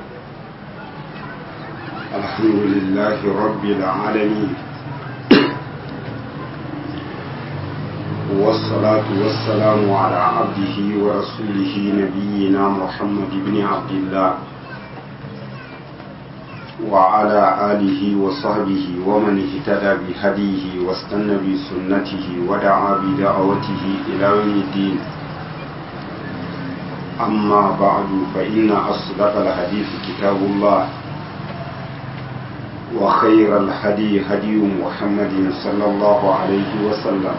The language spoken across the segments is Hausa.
الحمد لله رب العالمين والصلاة والسلام على عبده ورسوله نبينا محمد بن عبد الله وعلى آله وصحبه ومن اهتدى بهديه واستنى بسنته ودعا بدعوته إلى يوم الدين أما بعد فإن أصدق الحديث كتاب الله وخير الهدي هدي محمد صلى الله عليه وسلم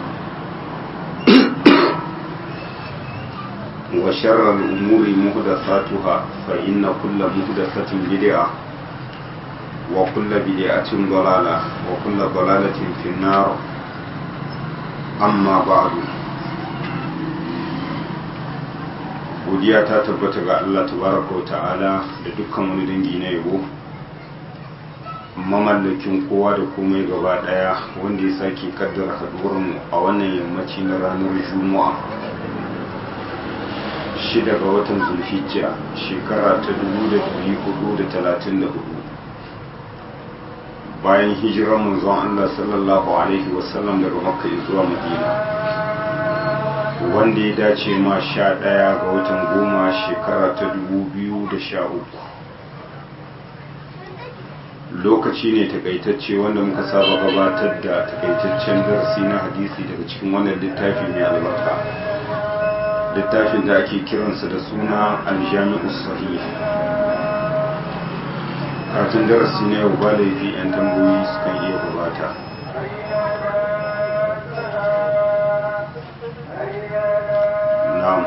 وشر الأمور مهدثاتها فإن كل مهدثة بدعة وكل بدعة ضلالة وكل ضلالة في النار أما بعد godiya ta tabbata ga Allah tabaraka wa ta'ala da dukkan wani dangi na yabo mamallakin kowa da komai gaba daya wanda ya sake kaddara haduwarmu a wannan yammaci na ranar juma'a shida ga watan zulhijja shekara ta 1434 bayan hijirar manzon Allah sallallahu alaihi wasallam daga makka zuwa madina wanda ya dace ma sha ɗaya ga watan goma shekara ta 2013 lokaci ne takaitacce wanda muka saba gabatar da takaitaccen darasi na hadisi daga cikin wannan littafi mai albarka littafin da ake kiransa da suna aljami'u sahih katin darasi na yau ba laifi 'yan tambayoyi sukan iya gabata na'am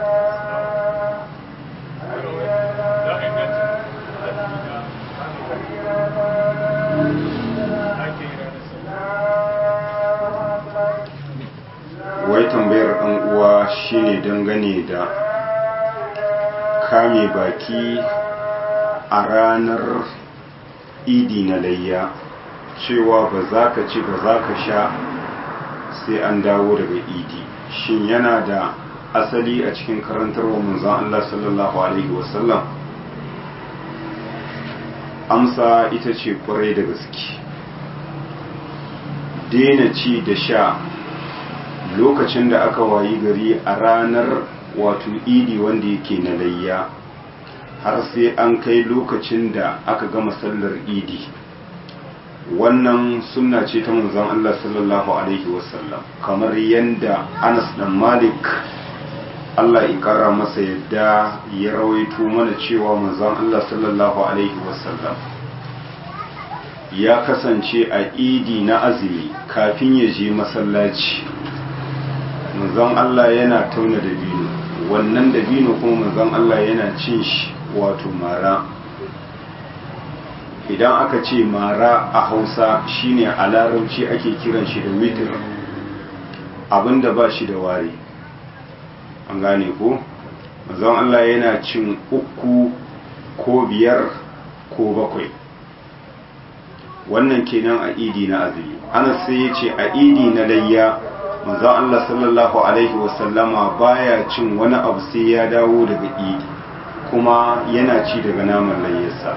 wai tambayar ɗan uwa shine dangane da kame baki a ranar idi na layya cewa ba za ka ci ba za ka sha sai an dawo daga idi shin yana da asali a cikin karantarwa manzon Allah sallallahu alaihi wasallam amsa ita ce kwarai da gaske daina ci da sha lokacin da aka wayi gari a ranar wato idi wanda yake na layya har sai an kai lokacin da aka gama sallar idi wannan sunna ce ta manzon Allah sallallahu alaihi wasallam kamar yadda Anas dan Malik Allah ya kara masa yadda ya rawaito mana cewa manzon Allah sallallahu alaihi wasallam ya kasance a idi na azumi kafin ya je masallaci manzon Allah yana tauna dabino wannan dabino kuma manzon Allah yana cin shi wato mara idan aka ce mara a hausa shine a larabci ake kiran shi da witir abinda ba shi da ware an gane ko manzon Allah yana cin uku ko biyar ko bakwai wannan kenan a idi na azumi ana sai ya ce a idi na layya manzon Allah sallallahu alaihi wasallama baya cin wani abu sai ya dawo daga idi kuma yana ci daga naman layyarsa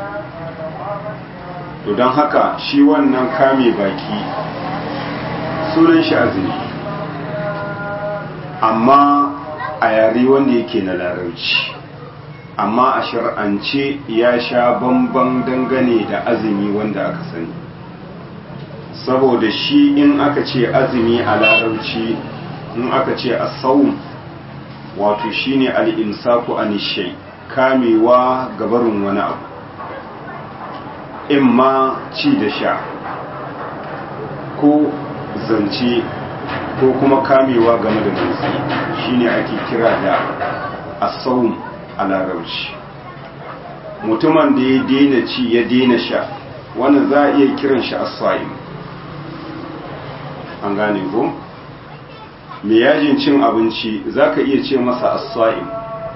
to don haka shi wannan kame baki sunan shi azumi amma a yare wanda yake na larabci amma a shar'ance ya sha bamban dangane da azumi wanda aka sani saboda shi in aka ce azumi a larabci in aka ce a saum wato shine al-imsaku anishai kamewa gabarin wani abu in ma ci da sha ko zance ko kuma kamewa game da motsi shine ake kira da asawun a larabci mutumin da ya daina ci ya daina sha wannan za a iya kiran shi asa'im an gane ko mai yajin cin abinci za ka iya ce masa asa'im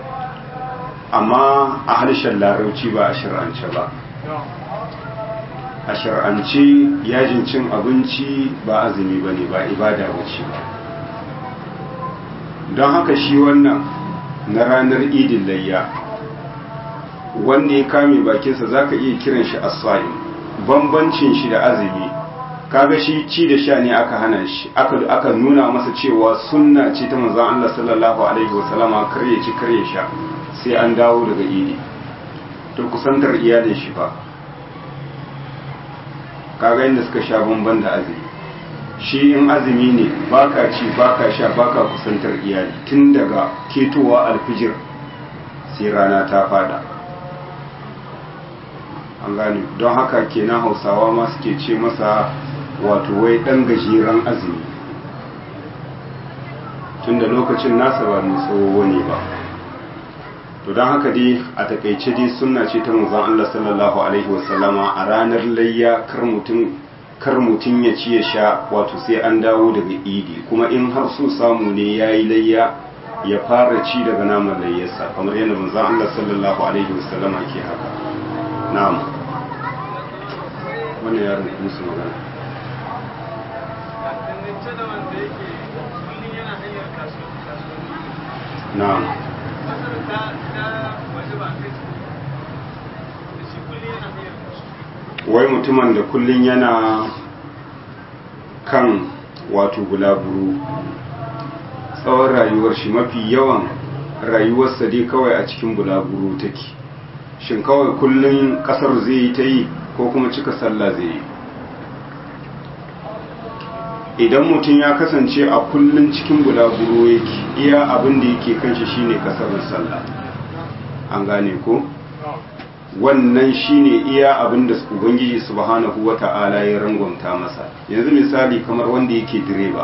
amma a harshen larabci ba a shir'ance ba a shar'ance yajin cin abinci ba azumi ba ne ba ibada wuce ba don haka shi wannan na ranar idin layya wanda ya kame bakinsa zaka iya kiran shi as-sa'im bambancin shi da azumi kaga shi ci da sha ne aka hana shi aka aka nuna masa cewa sunna ce ta manzon Allah sallallahu alaihi wasallama kar ya ci kar ya sha sai an dawo daga idi to kusantar iyalin shi fa kaga inda suka sha bamban da azumi shi in azumi ne baka ci baka sha baka kusantar iyali tun daga ketowa alfijir sai rana ta fada an gane don haka kenan hausawa ma suke ce masa wato wai dan gajeren azumi tun da lokacin nasa ba mai tsawo ne ba to don haka dai a takaice dai sunna ce ta manzon Allah sallallahu alaihi wasallama a ranar layya kar mutum kar mutum ya ci ya sha wato sai an dawo daga idi kuma in har so samu ne ya yi layya ya fara ci daga naman layyarsa kamar yadda manzon Allah sallallahu alaihi wasallama ke haka na'am wannan yaron musu magana na'am wai mutumin da kullum yana kan wato bulaburu tsawon rayuwar shi mafi yawan rayuwarsa dai kawai a cikin bulaburu take shin kawai kullum kasar zai yi ta yi ko kuma cika sallah zai yi idan mutum ya kasance a kullum cikin bulaguro yake iya abin da yake kanshi shine kasarin sallah an gane ko wannan shine iya abin da ubangiji subhanahu wata'ala ya rangwamta masa yanzu misali kamar wanda yake direba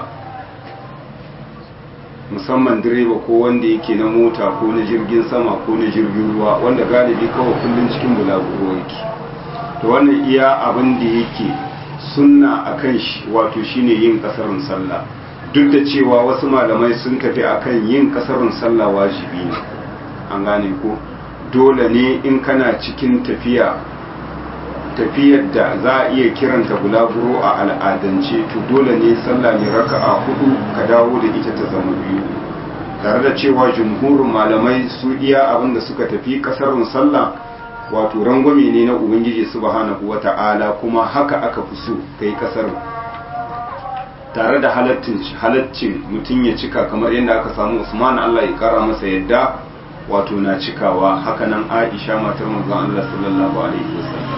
musamman direba ko wanda yake na mota ko na jirgin sama ko na jirgin ruwa wanda galibi kawai kullum cikin bulaguro yake to wannan iya abin da yake sunna a kan shi wato shine yin kasarin sallah duk da cewa wasu malamai sun tafi akan yin kasarin sallah wajibi ne an gane ko dole ne in kana cikin tafiya tafiyar da za a iya kiranta bulaguro a al'adance to dole ne sallah ne raka'a hudu ka dawo da ita ta zama biyu tare da cewa jumhurin malamai su iya abin da suka tafi kasarin sallah wato rangwame ne na ubangiji subhanahu wata'ala kuma haka aka fi so kai kasar tare da halaccin mutum ya cika kamar yadda aka samu usman allah ya kara masa yadda wato na cikawa hakanan aisha matar manzon allah sallallahu alaihi wasallam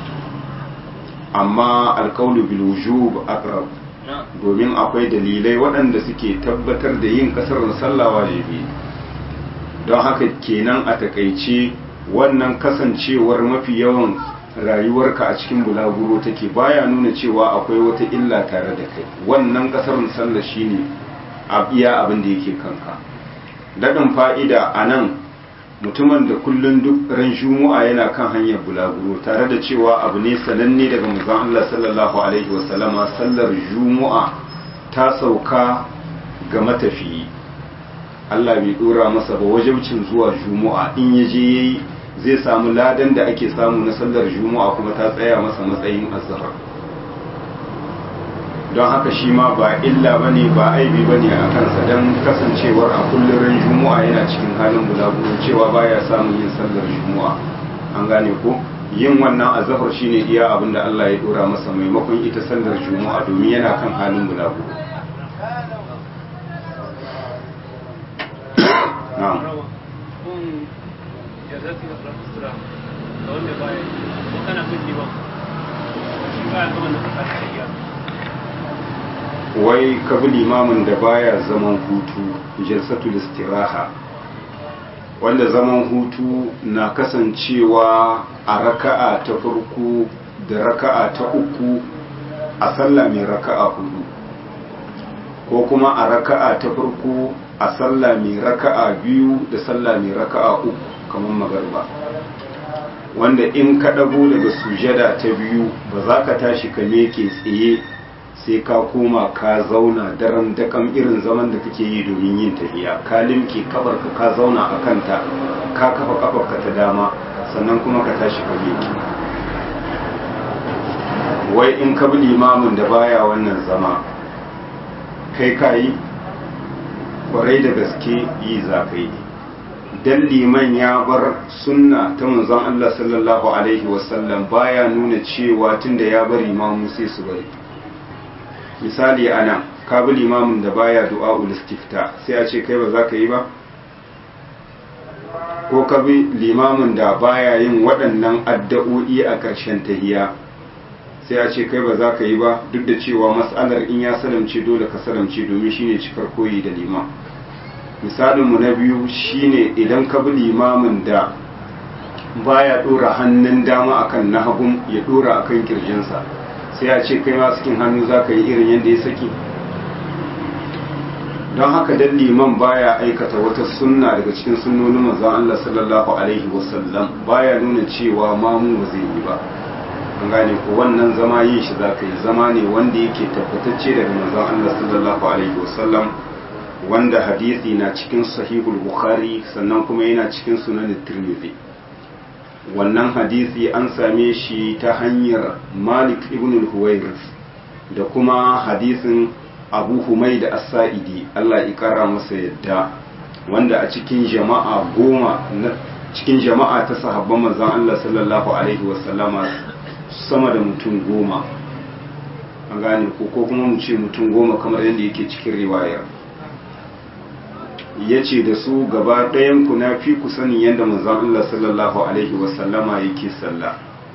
amma alkaulu bil wujub aqrab domin akwai dalilai waɗanda suke tabbatar da yin kasar sallah wajibi don haka kenan a takaice wannan kasancewar mafi yawan rayuwarka a cikin bulaguro take baya nuna cewa akwai wata illa tare da kai wannan kasar sallah shine a iya abin da yake kanka daɗin fa'ida a nan mutumin da kullum duk ran juma'a yana kan hanyar bulaguro tare da cewa abu ne sananne daga manzon Allah sallallahu alaihi wasallama sallar juma'a ta sauka ga matafiyi Allah bai dora masa ba wajibcin zuwa juma'a in ya je yayi zai samu ladan da ake samu na sallar juma'a kuma ta tsaya masa matsayin azhar don haka shi ma ba illa bane ba aibi bane a kansa don kasancewar a kullum ran juma'a yana cikin halin bulaguro cewa baya samun yin sallar juma'a an gane ko yin wannan azhar shine iya abin da Allah ya dora masa maimakon ita sallar juma'a domin yana kan halin bulaguro na'am wai ka bi limamin da baya zaman hutu jalsatul istiraha wanda zaman hutu na kasancewa a raka'a ta farko da raka'a ta uku a sallah mai raka'a hudu ko kuma a raka'a ta farko a sallah mai raka'a biyu da sallah mai raka'a uku kamar magarba wanda in ka ɗago daga sujada ta biyu ba za ka tashi ka meke tsaye sai ka koma ka zauna daren dakan irin zaman da kake yi domin yin tafiya ka limke kafarka ka zauna a kanta ka kafa kafarka ta dama sannan kuma ka tashi ka meke wai in ka bi limamin da baya wannan zama kai ka yi kwarai da gaske yi za ka yi dan liman ya bar sunna ta manzon Allah sallallahu alaihi wasallam baya nuna cewa tunda ya bari imamu sai su bari misali ana ka bi limamin da baya du'a istifta sai a ce kai ba za ka yi ba ko ka bi limamin da baya yin waɗannan addu'o'i a ƙarshen tahiya sai a ce kai ba za ka yi ba duk da cewa matsalar in ya salamce dole ka salamce domin shine cikar koyi da liman misalinmu na biyu shine idan ka bi limamin da baya ɗora hannun dama akan na hagun ya ɗora akan kirjinsa sai a ce kai ma cikin hannu za ka yi irin yadda ya saki don haka dan liman baya aikata wata sunna daga cikin sunnonin manzon Allah sallallahu alaihi wasallam baya nuna cewa mamu ba zai yi ba an gane ko wannan zama yin shi za ka yi zama ne wanda yake tabbatacce daga manzon Allah sallallahu alaihi wasallam wanda hadisi na cikin sahihul bukhari sannan kuma yana cikin sunan tirmidhi wannan hadisi an same shi ta hanyar malik ibn al-huwairis da kuma hadisin abu humai da as-sa'idi Allah ya kara masa yadda wanda a cikin jama'a goma na cikin jama'a ta sahabban manzon Allah sallallahu alaihi wasallama sama da mutum goma an gane ko ko kuma mu ce mutum goma kamar yadda yake cikin riwayar ya ce da su gaba ɗayan ku na fi ku sanin yadda manzon Allah sallallahu alaihi wasallama yake sallah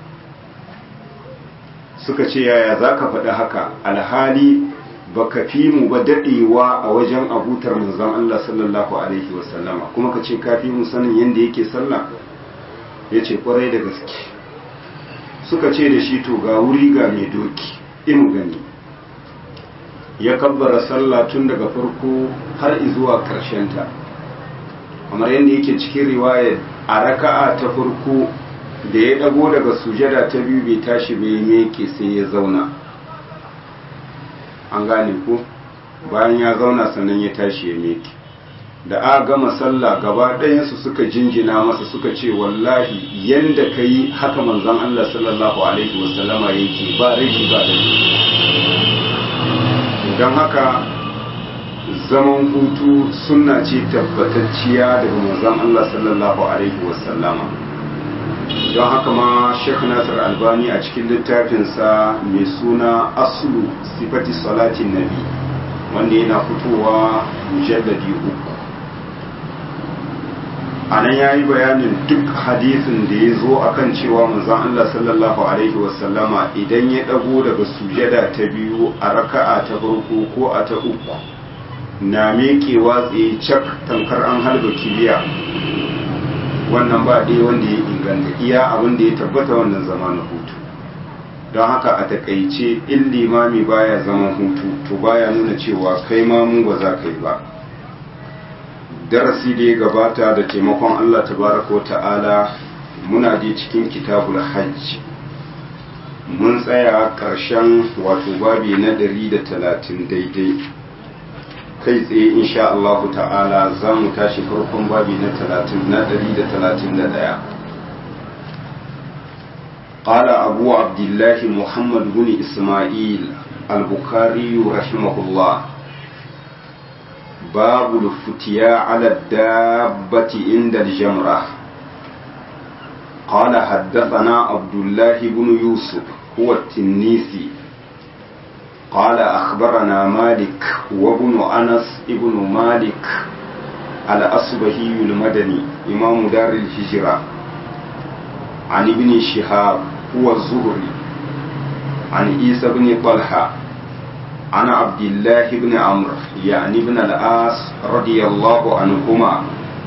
suka ce yaya za ka faɗi haka alhali baka fi mu ba daɗewa a wajen abutar manzon Allah sallallahu alaihi wasallama kuma ka ce ka fi mu sanin yadda yake sallah ya ce kwarai da gaske suka ce da shi to ga wuri ga mai doki in gani ya kabbara sallah tun daga farko har zuwa ta kamar yadda yake cikin riwaya a raka'a ta farko da ya dago daga sujada ta biyu bai tashi bai meke sai ya zauna an gane ko bayan ya zauna sannan ya tashi ya meke da a gama sallah gaba ɗayansu suka jinjina masa suka ce wallahi yanda ka yi haka manzon Allah sallallahu alaihi wasallama yake ba rashi ba da don haka zaman hutu sunna ce tabbatacciya daga manzon Allah sallallahu alaihi wasallama don haka ma Sheikh Nasir Albani a cikin littafinsa mai suna aslu sifati salatin nabi wanda yana fitowa mujalladi uku a nan ya yi bayanin duk hadisin da ya zo a kan cewa manzon Allah sallallahu Alaihi wasallama idan ya ɗago daga sujada ta biyu a raka'a ta farko ko a ta uku na mekewa tsaye cak tamkar an halba kiliya wannan ba ɗaya wanda ya inganta iya abin da ya tabbata wannan zama na hutu don haka a takaice in limami baya zaman hutu to baya nuna cewa kai mamu ba za ka yi ba darasi da ya gabata da taimakon Allah tabaraka ta'ala muna je cikin kitabul hajj mun tsaya ƙarshen wato babi na ɗari da talatin daidai kai tsaye insha Allah ta'ala za mu tashi farkon babi na talatin na ɗari da talatin da ɗaya قال أبو عبد الله محمد بن إسماعيل البخاري رحمه الله باب الفتيا على الدابة عند الجمرة قال حدثنا عبد الله بن يوسف هو التنيسي قال أخبرنا مالك وابن أنس ابن مالك الأصبهي المدني إمام دار الهجرة عن ابن شهاب هو الزهري عن عيسى بن طلحه عن عبد الله بن عمرو يعني بن العاص رضي الله عنهما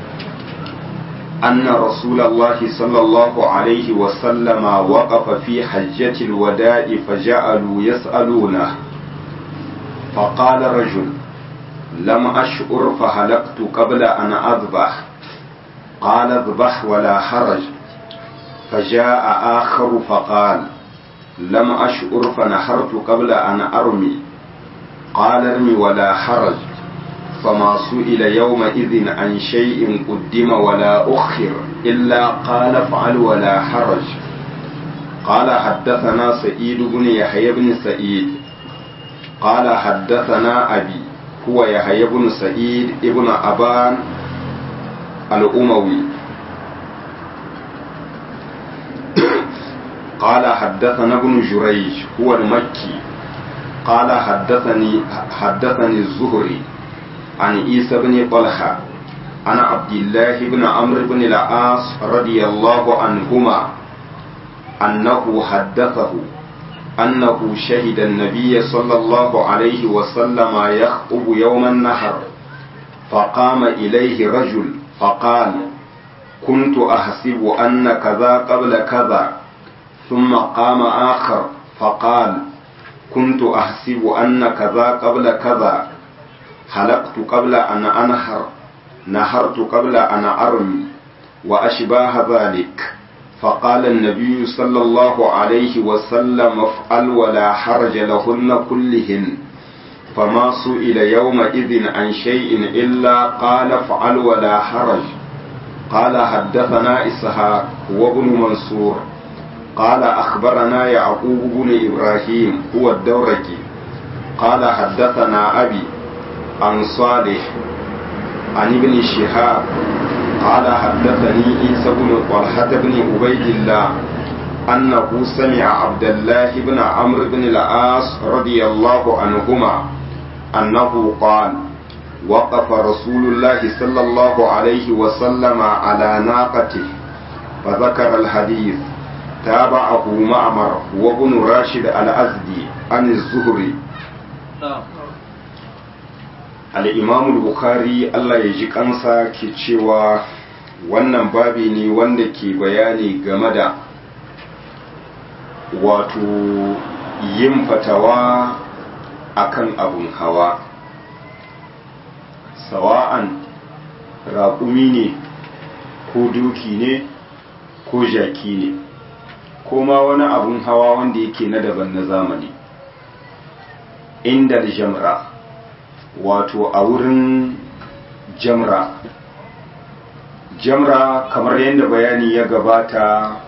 أن رسول الله صلى الله عليه وسلم وقف في حجة الوداع فجعلوا يسألونه فقال رجل لم أشعر فهلكت قبل أن أذبح قال اذبح ولا حرج فجاء آخر فقال لم أشعر فنحرت قبل أن أرمي قال ارمي ولا حرج فما سئل يومئذ عن شيء قدم ولا أخر إلا قال افعل ولا حرج قال حدثنا سعيد بن يحيى بن سعيد قال حدثنا أبي هو يحيى بن سعيد ابن أبان الأموي قال حدثنا ابن جريج هو المكي قال حدثني حدثني الزهري عن عيسى بن طلحة عن عبد الله بن عمرو بن العاص رضي الله عنهما أنه حدثه أنه شهد النبي صلى الله عليه وسلم يخطب يوم النحر فقام إليه رجل فقال كنت أحسب أن كذا قبل كذا ثم قام آخر فقال كنت أحسب أن كذا قبل كذا حلقت قبل أن أنهر نهرت قبل أن أرمي وأشباه ذلك فقال النبي صلى الله عليه وسلم افعل ولا حرج لهن كلهن فما سئل يومئذ عن شيء إلا قال افعل ولا حرج قال حدثنا إسحاق وابن منصور قال أخبرنا يعقوب بن إبراهيم هو الدورقي قال حدثنا أبي عن صالح عن ابن شهاب قال حدثني عيسى بن طلحة بن عبيد الله أنه سمع عبد الله بن عمرو بن العاص رضي الله عنهما أنه قال وقف رسول الله صلى الله عليه وسلم على ناقته فذكر الحديث تابعه معمر وابن راشد الأزدي عن الزهري al'imam bukhari Allah ya ji kansa ke cewa wannan babi ne wanda ke bayani game da wato yin fatawa akan abun hawa sawa'an raƙumi ne ko duki ne ko jaki ne ko ma wani abun hawa wanda yake na daban na zamani inda jamra wato a wurin jamra jamra kamar yadda bayani ya gabata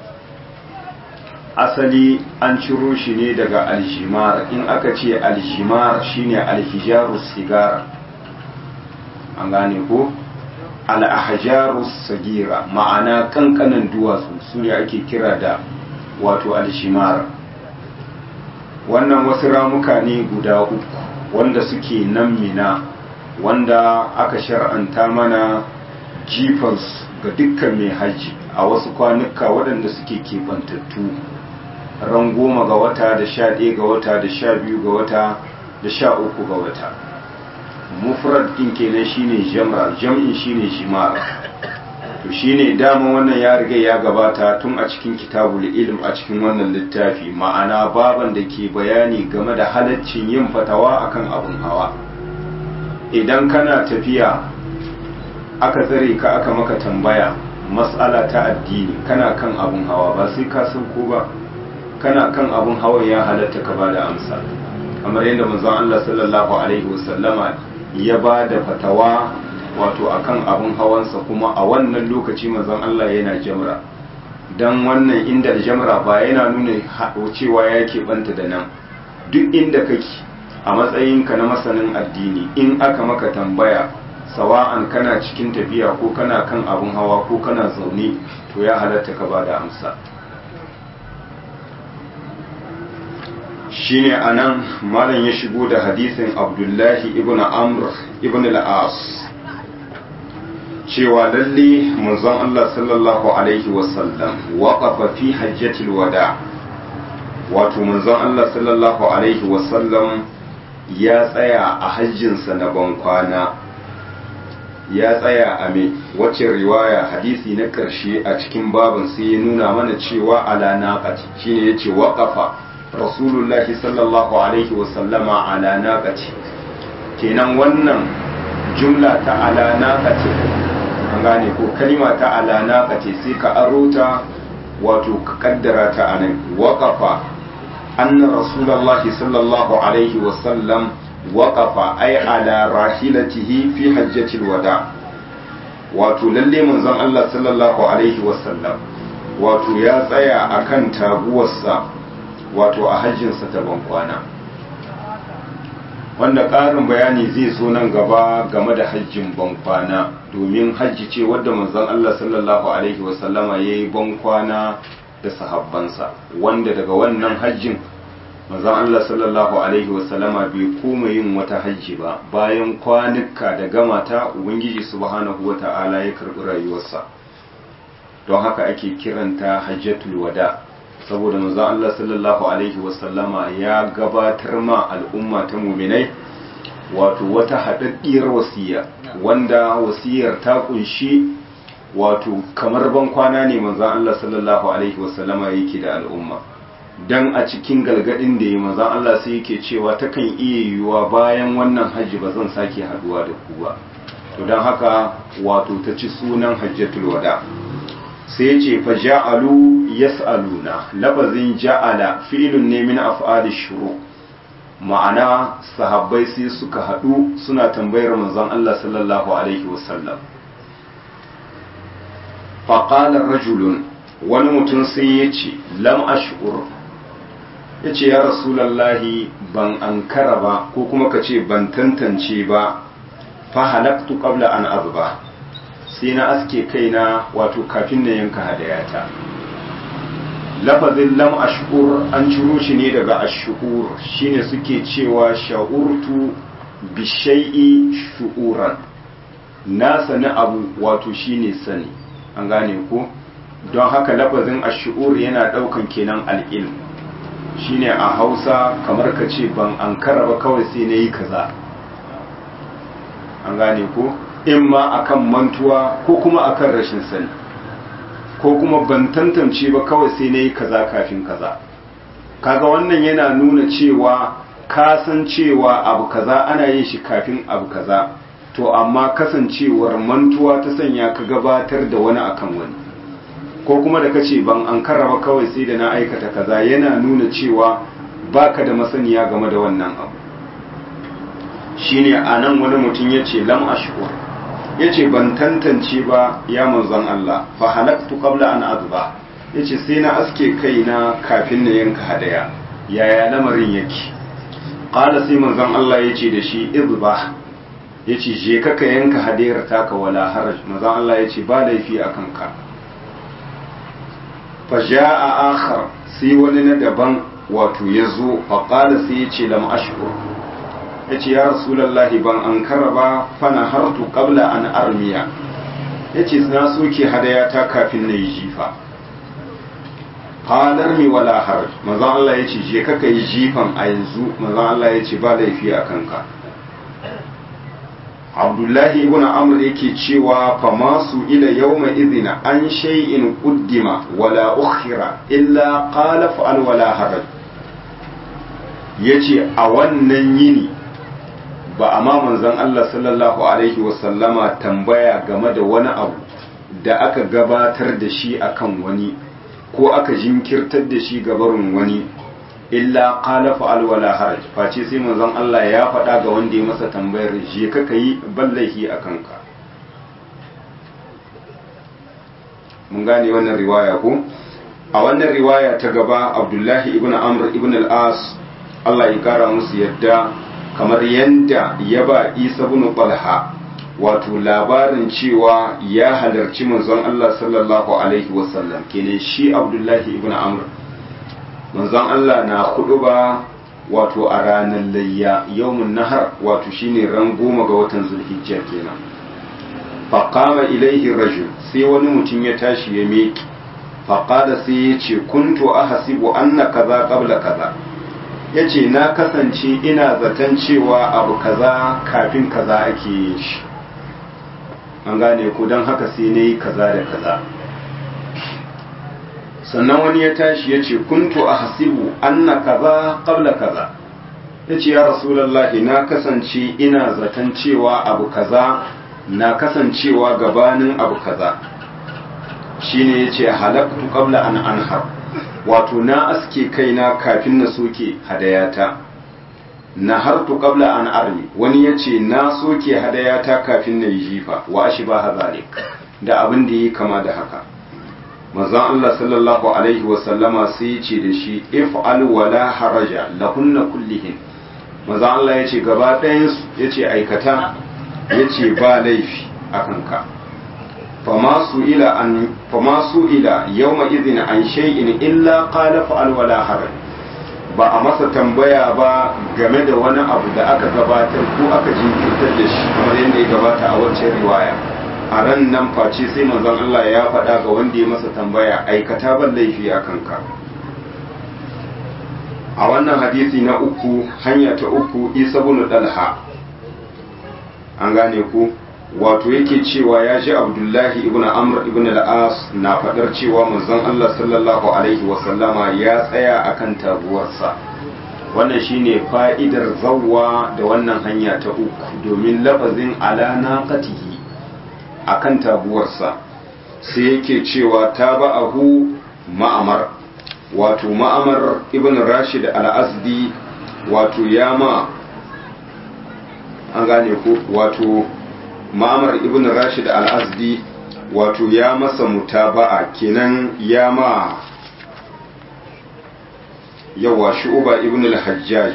asali an ciro shi ne daga aljimar in aka ce aljimar shine alhijarus sigara an gane ko al'ahajarus sagira ma'ana kankanan duwatsu su ne ake kira da wato aljimar wannan wasu ramuka ne guda uku wanda suke nan mina wanda aka shar'anta mana jifans ga dukkan mai hajji a wasu kwanuka waɗanda suke keɓantattu ran goma ga wata da sha ɗaya ga wata da sha biyu ga wata da sha uku ga wata mufrad ɗin kenan shine jamra jam'in shine shimar to shine dama wannan ya riga ya gabata tun a cikin kitabul ilm a cikin wannan littafi ma'ana baban da ke bayani game da halaccin yin fatawa akan abun hawa idan kana tafiya aka tsare ka aka maka tambaya mas'ala ta addini kana kan abun hawa ba sai ka san ko ba kana kan abun hawa ya halatta ka bada amsa kamar yadda manzon Allah sallallahu alaihi wasallama ya ba da fatawa wato akan abun hawansa kuma a wannan lokaci manzon Allah yana jamra dan wannan inda jamra ba yana nuna cewa ya banta da nan duk inda kake a matsayinka na masanin addini in aka maka tambaya sawa'an kana cikin tafiya ko kana kan abun hawa ko kana zaune to ya halatta ka ba da amsa shine anan malam ya shigo da hadisin abdullahi ibn amr ibn al-as cewa lalle manzon Allah sallallahu alaihi wasallam waqafa fi hajjatil wada wato manzon Allah sallallahu alaihi wasallam ya tsaya a hajjinsa na bankwana ya tsaya a me wacce riwaya hadisi na ƙarshe a cikin babin sai ya nuna mana cewa ala naqati shine yace waqafa rasulullahi sallallahu alaihi wasallama ala naqati kenan wannan jumla ta ala naqati an gane ko kalima ta ala naqati sai ka aro ta wato ka kaddara ta anan waqafa anna rasulullahi sallallahu alaihi wasallam waƙafa ai ala rahilatihi fi hajjatil wada wato lalle manzon Allah sallallahu alaihi wasallam wato ya tsaya akan taguwarsa wato a hajjinsa ta bankwana wanda ƙarin bayani zai zo nan gaba game da hajjin bankwana domin hajji ce wadda manzon Allah sallallahu alaihi wasallama ya yi bankwana da sahabbansa wanda daga wannan hajjin manzon Allah sallallahu alaihi wasallama bai koma yin wata hajji ba bayan kwanuka da gamata ubangiji subhanahu wata'ala ya karɓi rayuwarsa don haka ake kiranta hajjatul wada saboda manzon Allah sallallahu alaihi wasallama ya gabatar ma al'umma ta muminai wato wata haɗaɗɗiyar wasiya wanda wasiyar ta kunshi wato kamar ban kwana ne manzon Allah sallallahu alaihi wasallama yake da al'umma dan a cikin galgadin da ya manzon Allah sai yake cewa takan iya yiwuwa bayan wannan hajji ba zan sake haduwa da ku ba to don haka wato ta ci sunan hajjatul wada sai ce fa ja'alu yas'aluna lafazin ja'ala fi'lun ne min af'ali shuru ma'ana sahabbai sai suka hadu suna tambayar manzon Allah sallallahu alaihi wasallam fa qala rajulun wani mutum sai ya ce lam ash'ur yace ya rasulullahi ban ankara ba ko kuma ka ce ban tantance ba fa halaktu qabla an azba sai na aske kaina wato kafin na yanka hadayata lafazin lam ashkur an ciro shi ne daga ashkur shine suke cewa sha'urtu bi shay'i shu'uran na sani abu wato shine sani an gane ko don haka lafazin ashkur yana daukan kenan al'ilm shine a Hausa kamar ka ce ban ankara ba kawai sai na yi kaza an gane ko in ma akan mantuwa ko kuma akan rashin sani ko kuma ban tantance ba kawai sai na yi kaza kafin kaza kaga wannan yana nuna cewa ka san cewa abu kaza ana yin shi kafin abu kaza to amma kasancewar mantuwa ta sanya ka gabatar da wani akan wani ko kuma da kace ban an karraba kawai sai da na aikata kaza yana nuna cewa baka da masaniya game da wannan abu shine anan wani mutum yace lam ashkur yace ban tantance ba ya manzon Allah fa halaktu qabla an azba yace sai na aske kaina kafin na yanka hadaya yaya lamarin yake qala sai manzon Allah yace da shi izba yace je ka ka yanka hadayar taka wala haraj manzon Allah yace ba laifi akan ka fa jaa akhar sai wani na daban wato yazo fa qala sai yace lam ashkur ya ce ya rasulallahi ban an ba fana hartu qabla an armiya ya ce na soke hadayata kafin na yi jifa halar mi wala har mazan Allah ya ce je kaka yi jifan a yanzu mazan Allah ya ce ba laifi a kanka abdullahi ibn amr yake cewa fa masu ila yawma idhina an shay'in quddima wala ukhira illa qala fa'al wala haraj yace a wannan yini ba a ma manzon Allah sallallahu Alaihi wasallama tambaya game da wani abu da aka gabatar da shi akan wani ko aka jinkirtar da shi gabarin wani illa qala fa'al wala haraj face sai manzon Allah ya faɗa ga wanda ya masa tambayar je ka yi ballahi a kanka mun gane wannan riwaya ko a wannan riwaya ta gaba Abdullahi ibn Amr ibn al-As Allah ya kara musu yadda kamar yadda ya ba isa bin talha wato labarin cewa ya halarci manzon Allah sallallahu alaihi wasallam kenan shi abdullahi ibn amr manzon Allah na hudu ba wato a ranar layya yawmun nahar wato shine ran goma ga watan zulhijja kenan faqama ilaihi rajul sai wani mutum ya tashi ya meki faqala sai ya ce kuntu ahasibu anna kaza qabla kaza ya ce na kasance ina zaton cewa abu kaza kafin kaza ake yin shi an gane ku don haka sai na yi kaza da kaza sannan wani ya tashi ya ce kuntu a hasibu anna kaza qabla kaza ya ce ya rasulallahi na kasance ina zaton cewa abu kaza na kasancewa gabanin abu kaza shine ya ce halaktu qabla an anhar wato na aske kaina kafin na soke hadayata na hartu qabla an armi wani ya ce na soke hadayata kafin na yi jifa wa ashi ba hazalik da abin da yi kama da haka manzon Allah sallallahu alaihi wasallama sai ya ce da shi if'al wala haraja lahunna kullihin manzon Allah ya ce gaba ɗayan su ya ce aikata ya ce ba laifi akan ka fama su ila an fama su ila yawma idhin an shay'in illa qala fa'al wala haraj ba a masa tambaya ba game da wani abu da aka gabatar ko aka jinkirtar da shi kamar yadda ya gabata a wancan riwaya a ran nan face sai manzon Allah ya faɗa ga wanda ya masa tambaya aikata ban laifi a kanka a wannan hadisi na uku hanya ta uku isa bin dalha an gane ku wato yake cewa ya ji abdullahi ibn amr ibn al-as na faɗar cewa manzon Allah sallallahu alaihi wasallama ya tsaya akan taguwarsa wannan shine fa'idar zawwa da wannan hanya ta uku domin lafazin ala naqatihi akan taguwarsa sai yake cewa taba'ahu ma'amar wato ma'amar ibn rashid al-azdi wato yama an gane ko wato ma'amar ibn rashid al-azdi wato ya masa mutaba'a kenan ya ma yawa shu'uba ibn al-hajjaj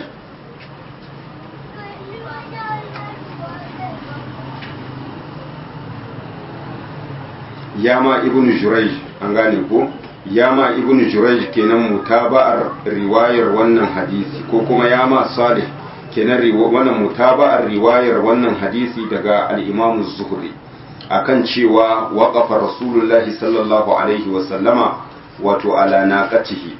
ya ma ibn jurayj an gane ko ya ma ibn jurayj kenan mutaba'ar riwayar wannan hadisi ko kuma ya ma salih kenan wannan mutaba'ar riwayar wannan hadisi daga al-Imam zuhri akan cewa waqafa Rasulullahi sallallahu alaihi wa sallama wato ala naqatihi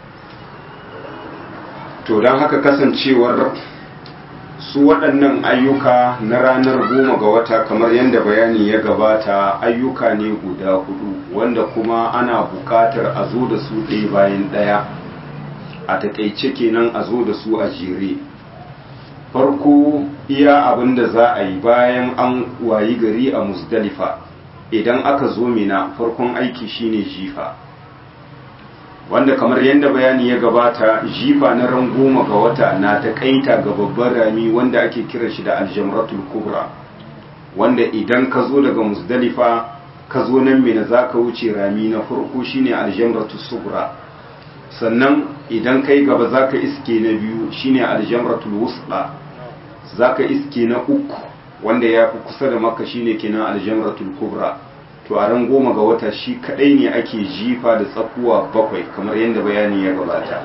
to dan haka kasancewar su waɗannan ayyuka na ranar goma ga wata kamar yadda bayani ya gabata ayyuka ne guda hudu wanda kuma ana buƙatar a zo da su ɗaya bayan ɗaya a taƙaice kenan a zo da su a jere farko iya abin da za a yi bayan an wayi gari a musdalifa idan aka zo mina farkon aiki shine jifa wanda kamar yadda bayani ya gabata jifa na ran goma ga wata na taƙaita ga babban rami wanda ake kira shi da aljamratul kubra wanda idan ka zo daga musdalifa ka zo nan mina za ka wuce rami na farko shine aljamratul sugra sannan idan kai gaba za ka iske na biyu shine aljamratul wusqa za ka iske na uku wanda ya fi kusa da maka shine kenan aljamratul kubra to a ran goma ga wata shi kadai ne ake jifa da tsakuwa bakwai kamar yadda bayani ya gabata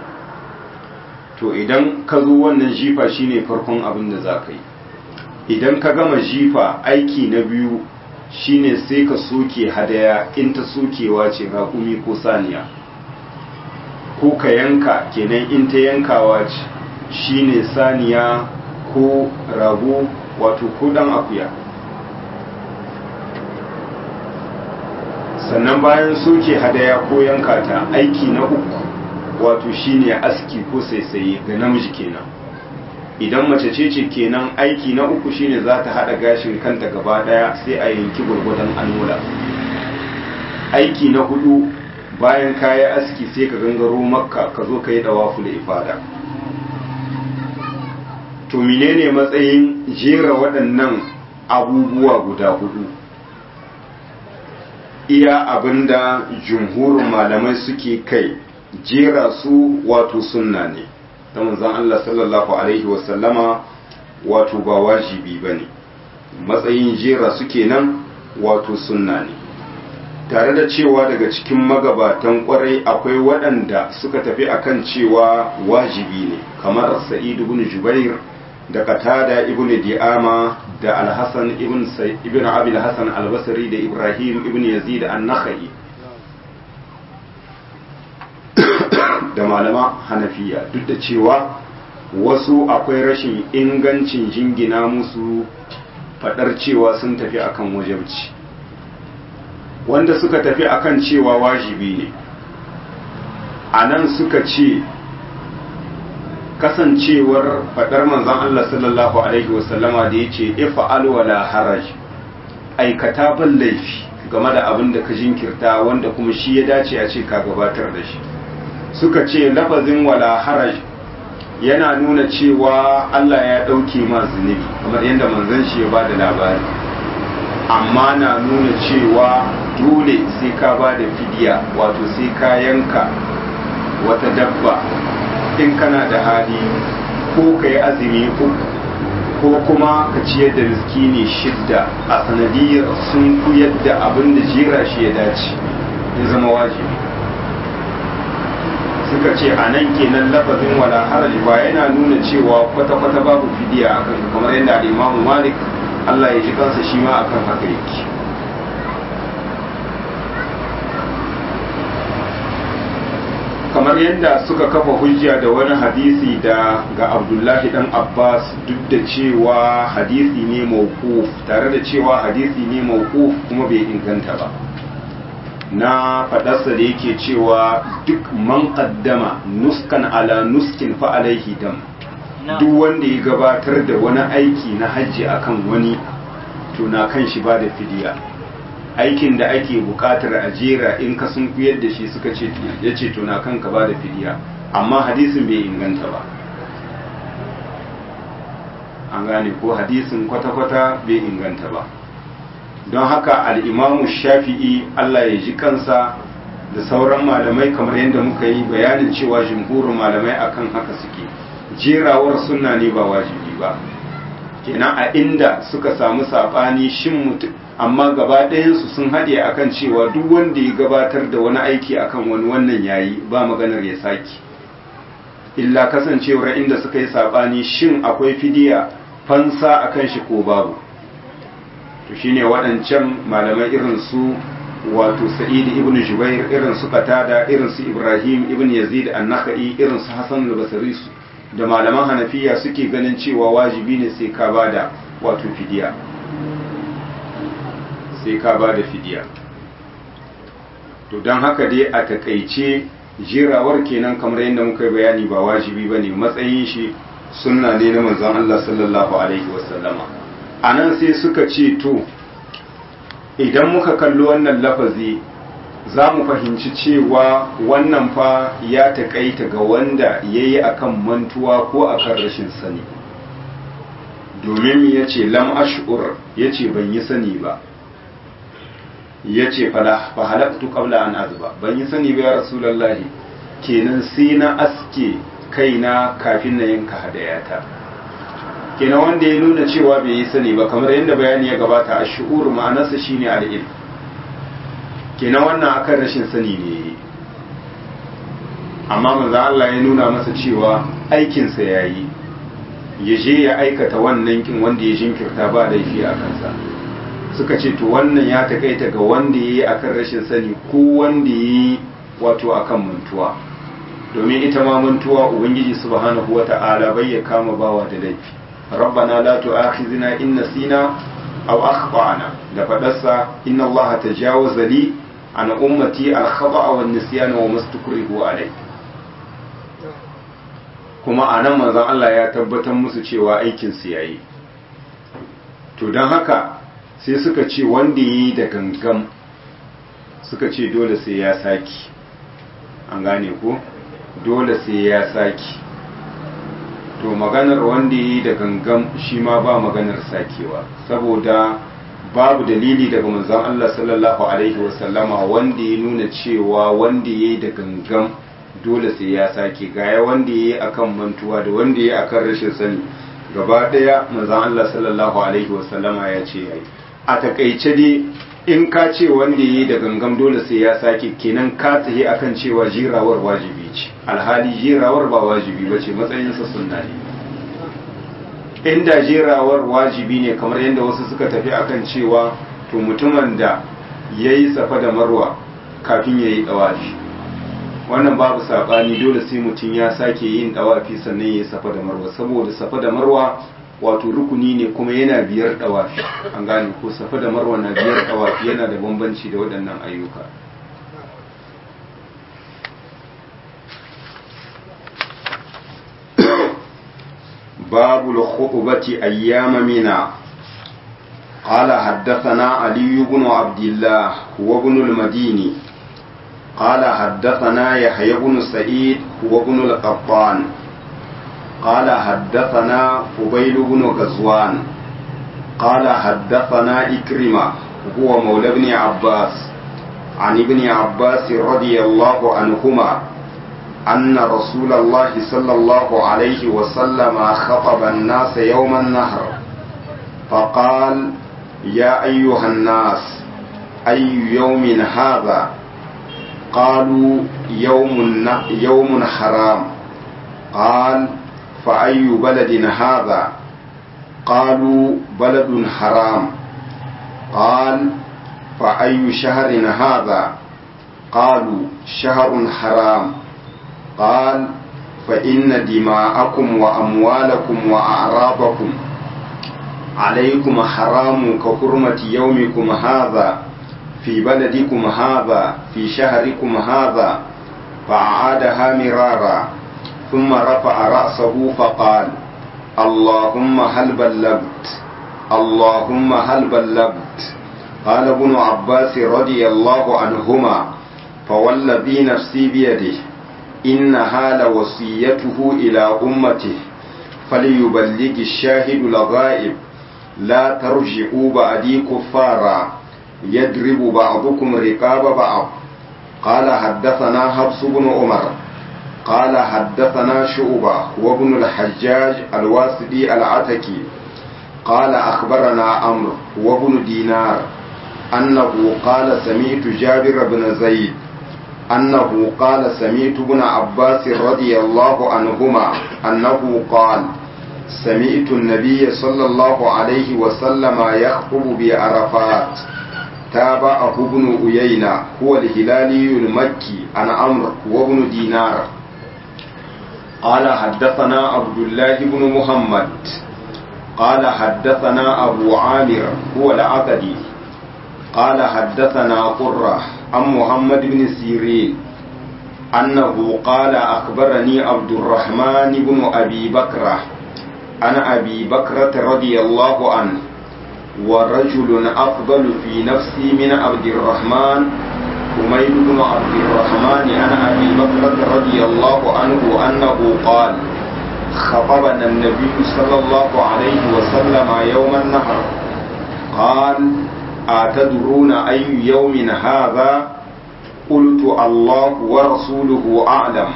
to idan ka zo wannan jifa shine farkon abin da za ka yi idan ka gama jifa aiki na biyu shine sai ka soke hadaya in ta sokewa ce raƙumi ko saniya ko ka yanka kenan in ta yankawa ce shine saniya ko rago wato ko dan akuya sannan bayan soke hadaya ko yanka ta aiki na uku wato shine aski ko saisaye ga namiji kenan idan mace ce ce kenan aiki na uku shine za ta haɗa gashin kanta gaba ɗaya sai a yanki gwargwadon anola aiki na hudu bayan kaya aski sai ka gangaro makka ka zo ka yi dawafu da ifada to menene matsayin jera waɗannan abubuwa guda hudu iya abinda jumhurin malamai suke kai jera su wato sunna ne ta manzon Allah sallallahu alaihi wasallama wato ba wajibi ba ne matsayin jera su kenan wato sunna ne tare da cewa daga cikin magabatan kwarai akwai waɗanda suka tafi akan cewa wajibi ne kamar sa'id ibn jubair da qatada ibn di'ama da al-hasan ibn ibn abi al-hasan al-basri da ibrahim ibn yazid an-nakhai da malama hanafiya duk da cewa wasu akwai rashin ingancin jingina musu fadar cewa sun tafi akan wajabci wanda suka tafi akan cewa wajibi ne a nan suka ce kasancewar fadar manzan Allah sallallahu Alaihi wasallama da ya ce ifa'al wala haraj aikata ban laifi game da abin da ka jinkirta wanda kuma shi ya dace a ce ka gabatar da shi suka ce lafazin wala haraj yana nuna cewa Allah ya ɗauke ma zunubi kamar yadda manzan shi ya ba da labari amma na nuna cewa dole sai ka ba da fidiya wato sai ka yanka wata dabba in kana da hali ko ka yi azumi uku ko kuma ka ciyar da miskini shidda a sanadiyar sun kuyar da abin da jera shi ya dace ya zama wajibi suka ce a nan kenan lafazin wala haraji ba yana nuna cewa kwata-kwata babu fidiya akan kamar yadda imamu malik allah ya ji kansa shi ma akan haka yake kamar yadda suka kafa hujja da wani hadisi da ga abdullahi dan abbas duk da cewa hadisi ne mawquf tare da cewa hadisi ne mawquf kuma bai inganta ba na fadarsa da yake cewa duk man qaddama nuskan ala nuskin fa alaihi dam duk wanda ya gabatar da wani aiki na hajji akan wani to na kan shi ba da fidiya aikin da ake bukatar a jera in ka sun kuyar da shi suka ce ya ce to na kan ka ba da fidiya amma hadisin bai inganta ba an gane ko hadisin kwata-kwata bai inganta ba don haka al'imamu shafi'i Allah ya ji kansa da sauran malamai kamar yadda muka yi bayanin cewa jimhurin malamai akan haka suke jerawar sunna ne ba wajibi ba kenan a inda suka samu saɓani shin mutum amma gaba ɗayansu sun haɗe akan cewa duk wanda ya gabatar da wani aiki akan wani wannan yayi ba maganar ya saki illa kasancewar inda suka yi saɓani shin akwai fidiya fansa akan shi ko babu to shine waɗancan malamai irin su wato sa'id ibn jubair irin su qatada irin su ibrahim ibn yazid an-nakhai irin su hasan al-basri da malaman hanafiya suke ganin cewa wajibi ne sai ka bada wato fidiya sai ka bada fidiya to don haka dai a takaice jirawar kenan kamar yadda muka yi bayani ba wajibi bane matsayin shi sunna ne na manzon Allah sallallahu alaihi wasallama a nan sai suka ce to idan muka kalli wannan lafazi za mu fahimci cewa wannan fa ya taƙaita ga wanda ya yi a kan mantuwa ko a kan rashin sani domin ya ce lam ash'ur ya ce ban yi sani ba ya ce fahalaktu qabla an azba ban yi sani ba ya rasulallahi kenan sai na aske kaina kafin na yanka hadayata kenan wanda ya nuna cewa bai yi sani ba kamar yadda bayani ya gabata a shi'ur ma'anarsa shine al'il kenan wannan akan rashin sani ne amma manzo Allah ya nuna masa cewa aikinsa ya yi ya je ya aikata wannan kin wanda ya jinkirta ba laifi a kansa suka ce to wannan ya takaita ga wanda ya yi akan rashin sani ko wanda ya yi wato akan mantuwa domin ita ma mantuwa ubangiji subhanahu wata'ala bai ya kama bawa da laifi ربنا لا تؤاخذنا إن نسينا أو أخطأنا لفدسا إن الله تجاوز لي عن أمتي الخطأ والنسيان وما استكرهوا عليه kuma a nan manzon Allah ya tabbatar musu cewa aikinsu ya yi to don haka sai suka ce wanda ya yi da gangan suka ce dole sai ya saki an gane ko dole sai ya saki to maganar wanda yi da gangan shi ma ba maganar sakewa saboda babu dalili daga manzon Allah sallallahu alaihi wasallama wanda ya nuna cewa wanda yayi da gangan dole sai ya sake gaya wanda yayi akan mantuwa da wanda yayi akan rashin sani gaba daya manzon Allah sallallahu alaihi wasallama ya ce yayi a takaice dai in ka ce wanda yayi da gangan dole sai ya sake kenan ka tsaye akan cewa jirawar wajibi ce alhali jirawar ba wajibi ba ce matsayinsa sunna ne inda jirawar wajibi ne kamar yadda wasu suka tafi akan cewa to mutumin da ya yi safa da marwa kafin ya yi ɗawafi wannan babu saɓani dole sai mutum ya sake yin ɗawafi sannan ya yi safa da marwa saboda safa da marwa wato rukuni ne kuma yana biyar ɗawafi an gane ko safa da marwa na biyar ɗawafi yana da bambanci da waɗannan ayyuka باب الخطبة أيام منى قال حدثنا علي بن عبد الله هو ابن المديني قال حدثنا يحيى بن سعيد هو ابن القطان قال حدثنا قبيل بن غزوان قال حدثنا إكرمة هو مولى ابن عباس عن ابن عباس رضي الله عنهما أن رسول الله صلى الله عليه وسلم خطب الناس يوم النهر فقال يا أيها الناس أي يوم هذا قالوا يوم يوم حرام قال فأي بلد هذا قالوا بلد حرام قال فأي شهر هذا قالوا شهر حرام قال فإن دماءكم وأموالكم وأعراضكم عليكم حرام كحرمة يومكم هذا في بلدكم هذا في شهركم هذا فأعادها مرارا ثم رفع رأسه فقال اللهم هل بلغت اللهم هل بلغت قال ابن عباس رضي الله عنهما فوالذي نفسي بيده إنها لوصيته إلى أمته فليبلغ الشاهد الغائب لا ترجعوا بعدي كفارا يضرب بعضكم رقاب بعض قال حدثنا حفص بن عمر قال حدثنا شعبة وابن الحجاج الواسدي العتكي قال أخبرنا عمرو وابن دينار أنه قال سمعت جابر بن زيد أنه قال سمعت ابن عباس رضي الله عنهما أنه قال سمعت النبي صلى الله عليه وسلم يخطب بعرفات تابعه ابن أيينة هو الهلالي المكي عن عمرو وابن دينار قال حدثنا عبد الله بن محمد قال حدثنا أبو عامر هو العقدي قال حدثنا قرة عن محمد بن سيرين أنه قال أخبرني عبد الرحمن بن أبي بكرة عن أبي بكرة رضي الله عنه ورجل أفضل في نفسي من عبد الرحمن حميد بن عبد الرحمن عن أبي بكرة رضي الله عنه أنه قال خطبنا النبي صلى الله عليه وسلم يوم النهر قال أتدرون أي يوم هذا قلت الله ورسوله أعلم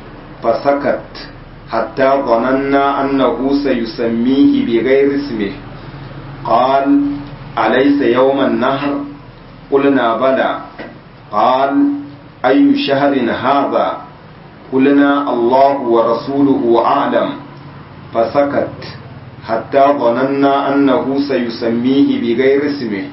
فسكت حتى ظننا أنه سيسميه بغير اسمه قال أليس يوم النهر قلنا بلى قال أي شهر هذا قلنا الله ورسوله أعلم فسكت حتى ظننا أنه سيسميه بغير اسمه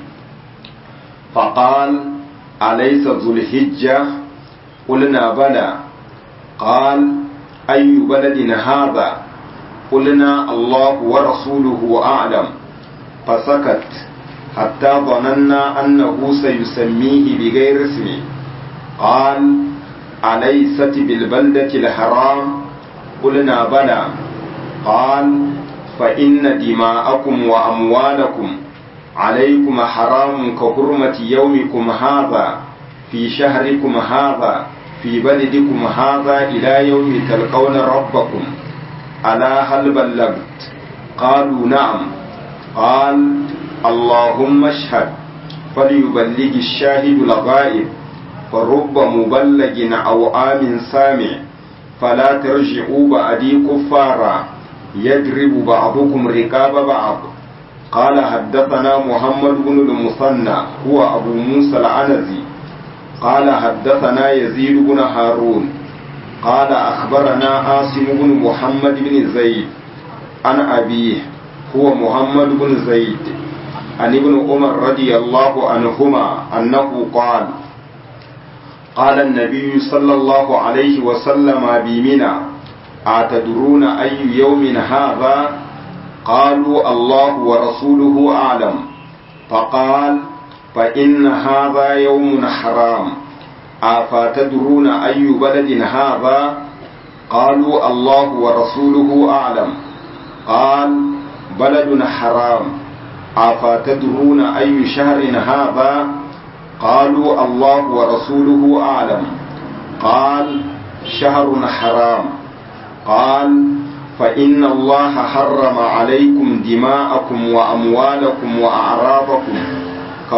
فقال أليس ذو الحجة قلنا بلى قال أي بلد هذا قلنا الله ورسوله أعلم فسكت حتى ظننا أنه سيسميه بغير اسمه قال أليست بالبلدة الحرام قلنا بلى قال فإن دماءكم وأموالكم عليكم حرام كحرمة يومكم هذا في شهركم هذا في بلدكم هذا إلى يوم تلقون ربكم ألا هل بلغت قالوا نعم قال اللهم اشهد فليبلغ الشاهد الغائب فرب مبلغ أو آمن سامع فلا ترجعوا بعدي كفارا يضرب بعضكم رقاب بعض قال حدثنا محمد بن المثنى هو أبو موسى العنزي قال حدثنا يزيد بن هارون قال أخبرنا عاصم بن محمد بن زيد عن أبيه هو محمد بن زيد عن ابن عمر رضي الله عنهما أنه قال قال النبي صلى الله عليه وسلم بمنى أتدرون أي يوم هذا قالوا الله ورسوله أعلم فقال فإن هذا يوم حرام أفتدرون أي بلد هذا قالوا الله ورسوله أعلم قال بلد حرام أفتدرون أي شهر هذا قالوا الله ورسوله أعلم قال شهر حرام قال فإن الله حرم عليكم دماءكم وأموالكم وأعراضكم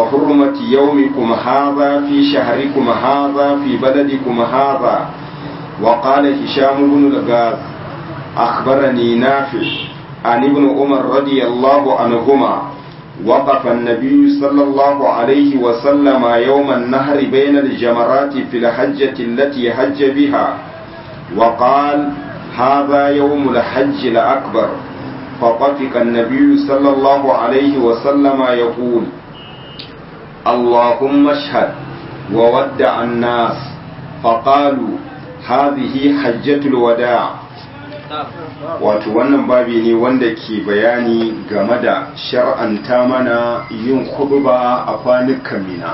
كحرمة يومكم هذا في شهركم هذا في بلدكم هذا وقال هشام بن الغاز أخبرني نافع عن ابن عمر رضي الله عنهما وقف النبي صلى الله عليه وسلم يوم النهر بين الجمرات في الحجة التي حج بها وقال هذا يوم الحج الأكبر فطفق النبي صلى الله عليه وسلم يقول اللهم اشهد وودع الناس فقالوا هذه حجة الوداع wato wannan babi ne wanda ke bayani game da shar'anta mana yin khutba a kwanukan mina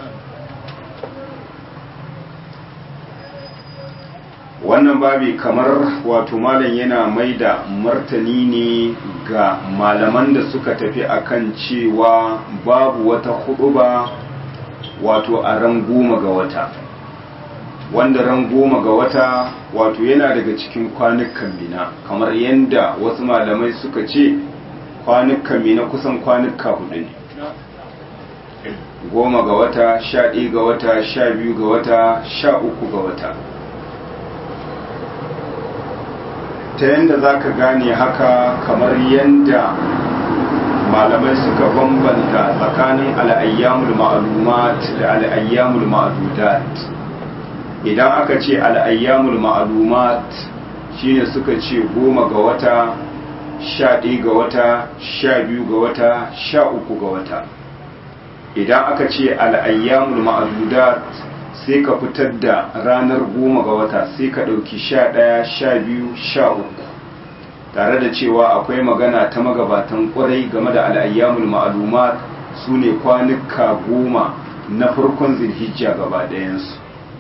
wannan babi kamar wato malam yana mai da martani ne ga malaman da suka tafi akan cewa babu wata khutba wato a ran goma ga wata wanda ran goma ga wata wato yana daga cikin kwanukan mina kamar yadda wasu malamai suka ce kwanukan mina kusan kwanuka hudu ne goma ga wata sha ɗaya ga wata sha biyu ga wata sha uku ga wata ta yadda za ka gane haka kamar yadda malamai suka bambanta tsakanin al'ayyamul ma'alumat da al'ayyamul ma'adudat idan aka ce al'ayyamul ma'alumat shine suka ce goma ga wata sha ɗaya ga wata sha biyu ga wata sha uku ga wata idan aka ce al'ayyamul ma'adudat sai ka fitar da ranar goma ga wata sai ka ɗauki sha ɗaya sha biyu sha uku tare da cewa akwai magana ta magabatan ƙwarai game da al'ayyamul ma'alumat su ne kwanuka goma na farkon zilhijja gaba ɗayansu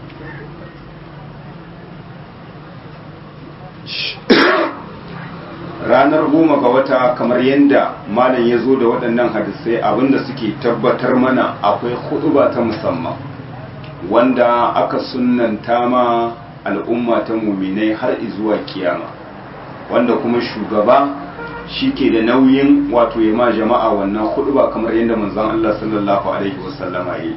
ranar goma ga wata kamar yadda malam ya zo da waɗannan hadisai abinda suke tabbatar mana akwai huɗuba ta musamman wanda aka sunanta ma al'umma ta muminai har zuwa kiyama wanda kuma shugaba shi ke da nauyin wato ya ma jama'a wannan huɗuba kamar yadda manzon Allah sallallahu alaihi wasallama yi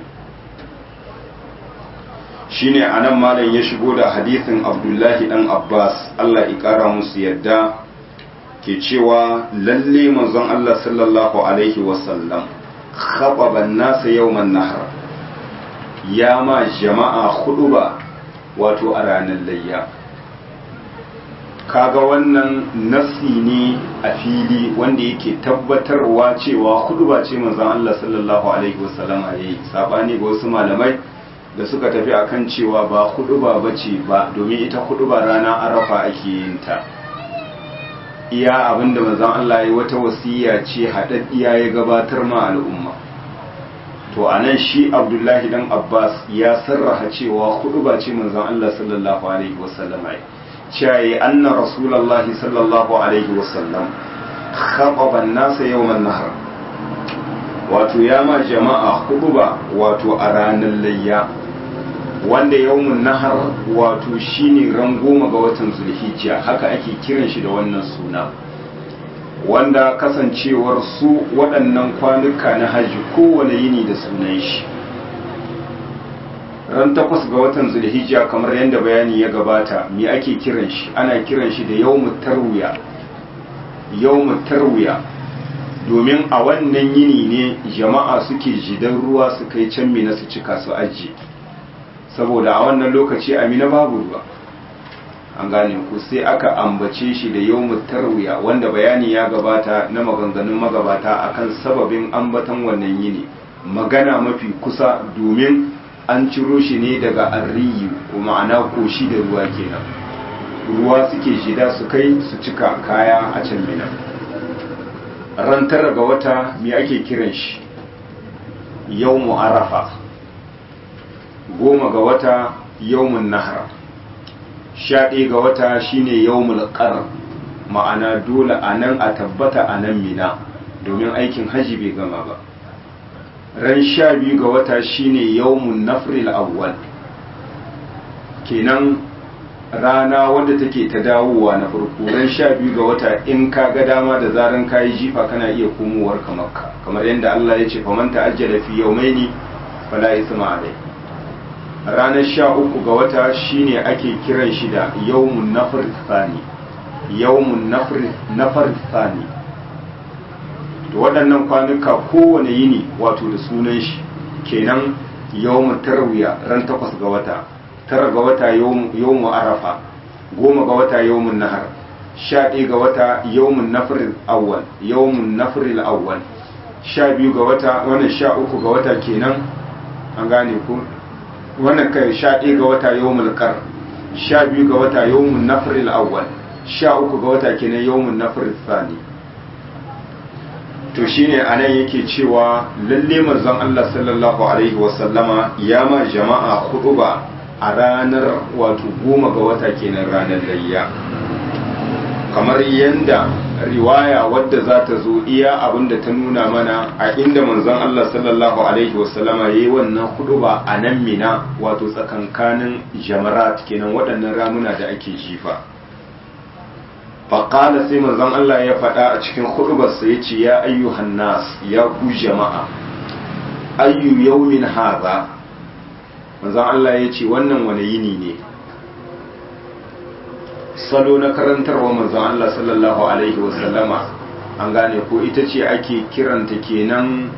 shine anan malam ya shigo da hadisin Abdullahi dan Abbas Allah ya kara musu yadda ke cewa lalle manzon Allah sallallahu alaihi wasallam khababa nasa yawman nahar ya ma jama'a huduba wato a ranar layya kaga wannan nasi ne a fili wanda yake tabbatarwa cewa huduba ce manzon Allah sallallahu alaihi wasallam a yi sabani ga wasu malamai da suka tafi akan cewa ba huduba bace ba domin ita huduba rana arafa ake yin ta iya abinda manzon Allah ya wata wasiya ce haɗaɗɗiya ya gabatar ma al'umma to anan shi Abdullahi dan Abbas ya sarraha cewa hudu ba ce manzon Allah sallallahu alaihi wasallam ai cewa anna rasulullahi sallallahu alaihi wasallam khababa an-nas yawm an-nahr wato ya ma jama'a hudu ba wato a ranar layya wanda yawmun nahar wato shine ran goma ga watan zulhijja haka ake kiran shi da wannan suna wanda kasancewar su waɗannan kwanuka na hajji kowane yini da sunan shi ran takwas ga watan zulhijja kamar yadda bayani ya gabata me ake kiran shi ana kiran shi da yawmut tarwiya yawmut tarwiya domin a wannan yini ne jama'a suke jidan ruwa su kai can mina su cika su ajiye saboda a wannan lokaci amina babu ruwa an gane ku sai aka ambace shi da yawmut tarwiya wanda bayani ya gabata na maganganun magabata akan sababin ambatan wannan yini magana mafi kusa domin an ciro shi ne daga arriyu ko ma'ana koshi da ruwa kenan ruwa suke shida su kai su cika kaya a can mina ran tara ga wata me ake kiran shi yawmu arafa goma ga wata yawmun nahar sha ɗaya ga wata shine yawmul qar ma'ana dole a nan a tabbata a nan mina domin aikin haji bai gama ba ran sha biyu ga wata shine yawmun nafril awwal kenan rana wadda take ta dawowa na farko ran sha biyu ga wata in ka ga dama da zaran ka yi jifa kana iya komowar ka makka kamar yadda Allah ya ce faman ta'ajjala fi yawmaini fala isma alai ranar sha uku ga wata shine ake kiran shi da yawmun nafar tsani yawmun nafar tsani da waɗannan kwanuka kowane yini wato da sunan shi kenan yawmun tarwiya ran takwas ga wata tara ga wata yawmu arafa goma ga wata yawmun nahar sha ɗaya ga wata yawmun nafril awwal yawmun nafril awwal sha biyu ga wata wannan sha uku ga wata kenan an gane ku wannan kai sha ɗaya ga wata yawmul qar sha biyu ga wata yawmun nafril awwal sha uku ga wata kenan yawmun nafril thani to shine anan yake cewa lalle manzon Allah sallallahu alaihi wasallama ya ma jama'a ba a ranar wato goma ga wata kenan ranar layya kamar yanda riwaya wadda za ta zo iya abinda ta nuna mana a inda manzon Allah sallallahu alaihi wasallama yayi wannan ba a nan mina wato tsakankanin jamarat kenan waɗannan ramuna da ake jifa faƙala sai manzon Allah ya faɗa a cikin hudubarsa ya ce ya ayyuhan nas ya ku jama'a ayyu yaumin haza manzon Allah ya ce wannan wani yini ne salo na karantarwa manzon Allah sallallahu alaihi wasallama an gane ko ita ce ake kiranta kenan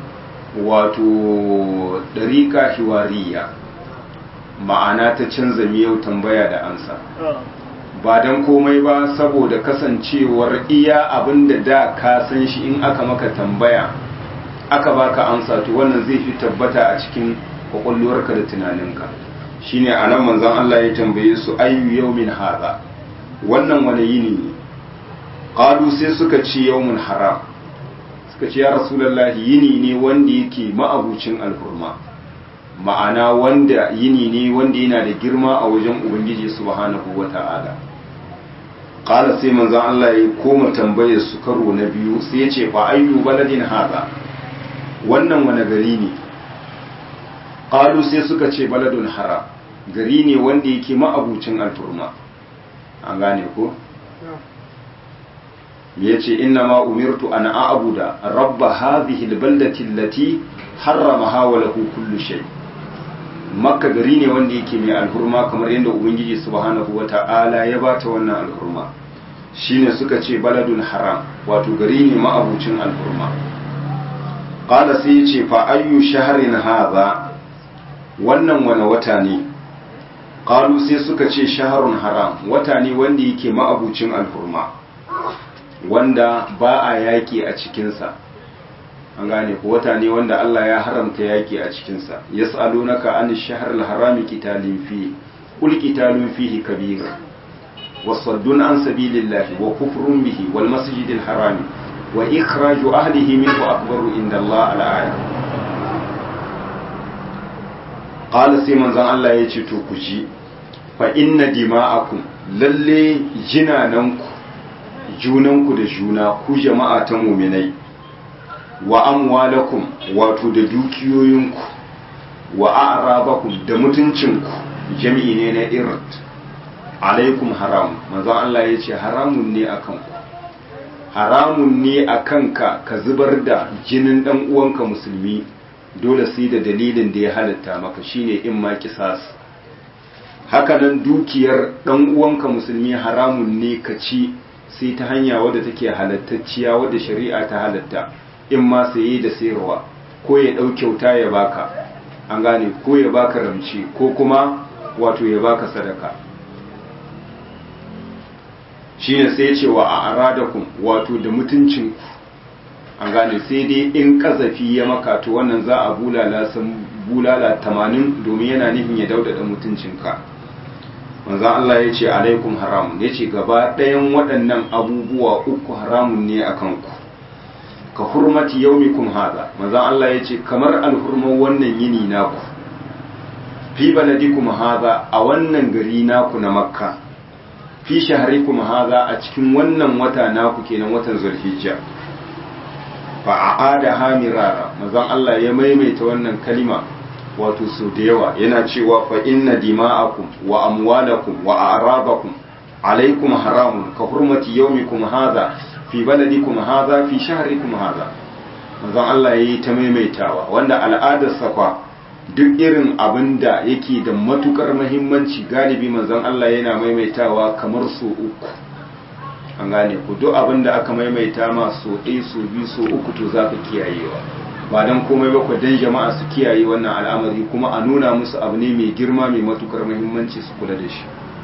wato ɗariƙa hiwariya ma'ana ta canza miyau tambaya da ansa ba don komai ba saboda kasancewar iya abin da da ka san shi in aka maka tambaya aka baka amsa to wannan zai fi tabbata a cikin kwakwalwarka da tunaninka shine a nan manzon Allah ya tambaye su ayyu yawmin hadha wannan wani yini ne qalu sai suka ce yawmun haram suka ce ya rasulullahi yini ne wanda yake ma'abucin alhurma ma'ana wanda yini ne wanda yana da girma a wajen ubangiji subhanahu wata'ala qala sai manzon Allah ya koma tambayar su karo na biyu sai ya ce fa ayyu baladin hada wannan wani gari ne qalu sai suka ce baladun haram gari ne wanda yake ma'abucin alfurma an gane ko ya ce inna ma umirtu an a'buda rabba hadhihi albaldati allati harramaha wa lahu kullu shay makka gari ne wanda yake mai alhurma kamar yadda ubangiji subhanahu wata'ala ya bata wannan alhurma shine suka ce baladun haram wato gari ne ma'abucin alhurma qala sai ya ce fa ayyu shahrin hadha wannan wani wata ne qalu sai suka ce shahrun haram wata ne wanda yake ma'abucin alhurma wanda ba a yaki a cikinsa an gane ko wata ne wanda Allah ya haramta yaki a cikinsa yas'alunaka an shahr al-haram qitalin fi qul qitalun fihi kabir wasaddun an sabilillahi wa kufrun bihi wal masjidil haram wa ikhraju ahlihi minhu akbaru inda Allah al-ayat qala sai manzon Allah ya ce to ku ji fa inna dima'akum lalle jinananku junanku da juna ku jama'a ta muminai wa amwalakum wato da dukiyoyinku wa a'rabakum da mutuncinku jami'i ne na irt alaikum haram manzon Allah ya ce haramun ne akan ku haramun ne akan ka ka zubar da jinin dan uwanka musulmi dole sai da dalilin da ya halatta maka shine in ma kisas hakanan dukiyar dan uwanka musulmi haramun ne ka ci sai ta hanya wadda take halattacciya wadda shari'a ta halatta in ma saye da sayarwa ko ya ɗau kyauta ya baka an gane ko ya baka ramci ko kuma wato ya baka sadaka shine sai ya ce wa a aradakum wato da mutuncin an gane sai dai in kazafi ya maka to wannan za a bulala san bulala tamanin domin yana nufin ya daudada mutuncinka manzan Allah ya ce alaikum haramun ya ce gaba ɗayan waɗannan abubuwa uku haramun ne a kanku ka hurmati yaumikum haza manzan Allah ya ce kamar alhurman wannan yini naku fi baladikum haza a wannan gari naku na makka fi shaharikum haza a cikin wannan wata naku kenan watan zulhijja fa a'ada hamirara manzan Allah ya maimaita wannan kalima wato su da yawa yana cewa fa inna dima'akum wa amwalakum wa a'rabakum alaikum haramun ka hurmati yawmikum hadha fi baladikum hadha fi shahrikum hadha manzon Allah yayi ta maimaitawa wanda al'adar sa kwa duk irin abin da yake da matukar mahimmanci galibi manzon Allah yana maimaitawa kamar so uku an gane ku duk abin da aka maimaita ma so ɗaya so biyu so uku to za ka kiyayewa ba don komai ba dan jama'a su kiyaye wannan al'amari kuma a nuna musu abu ne mai girma mai matukar mahimmanci su kula da shi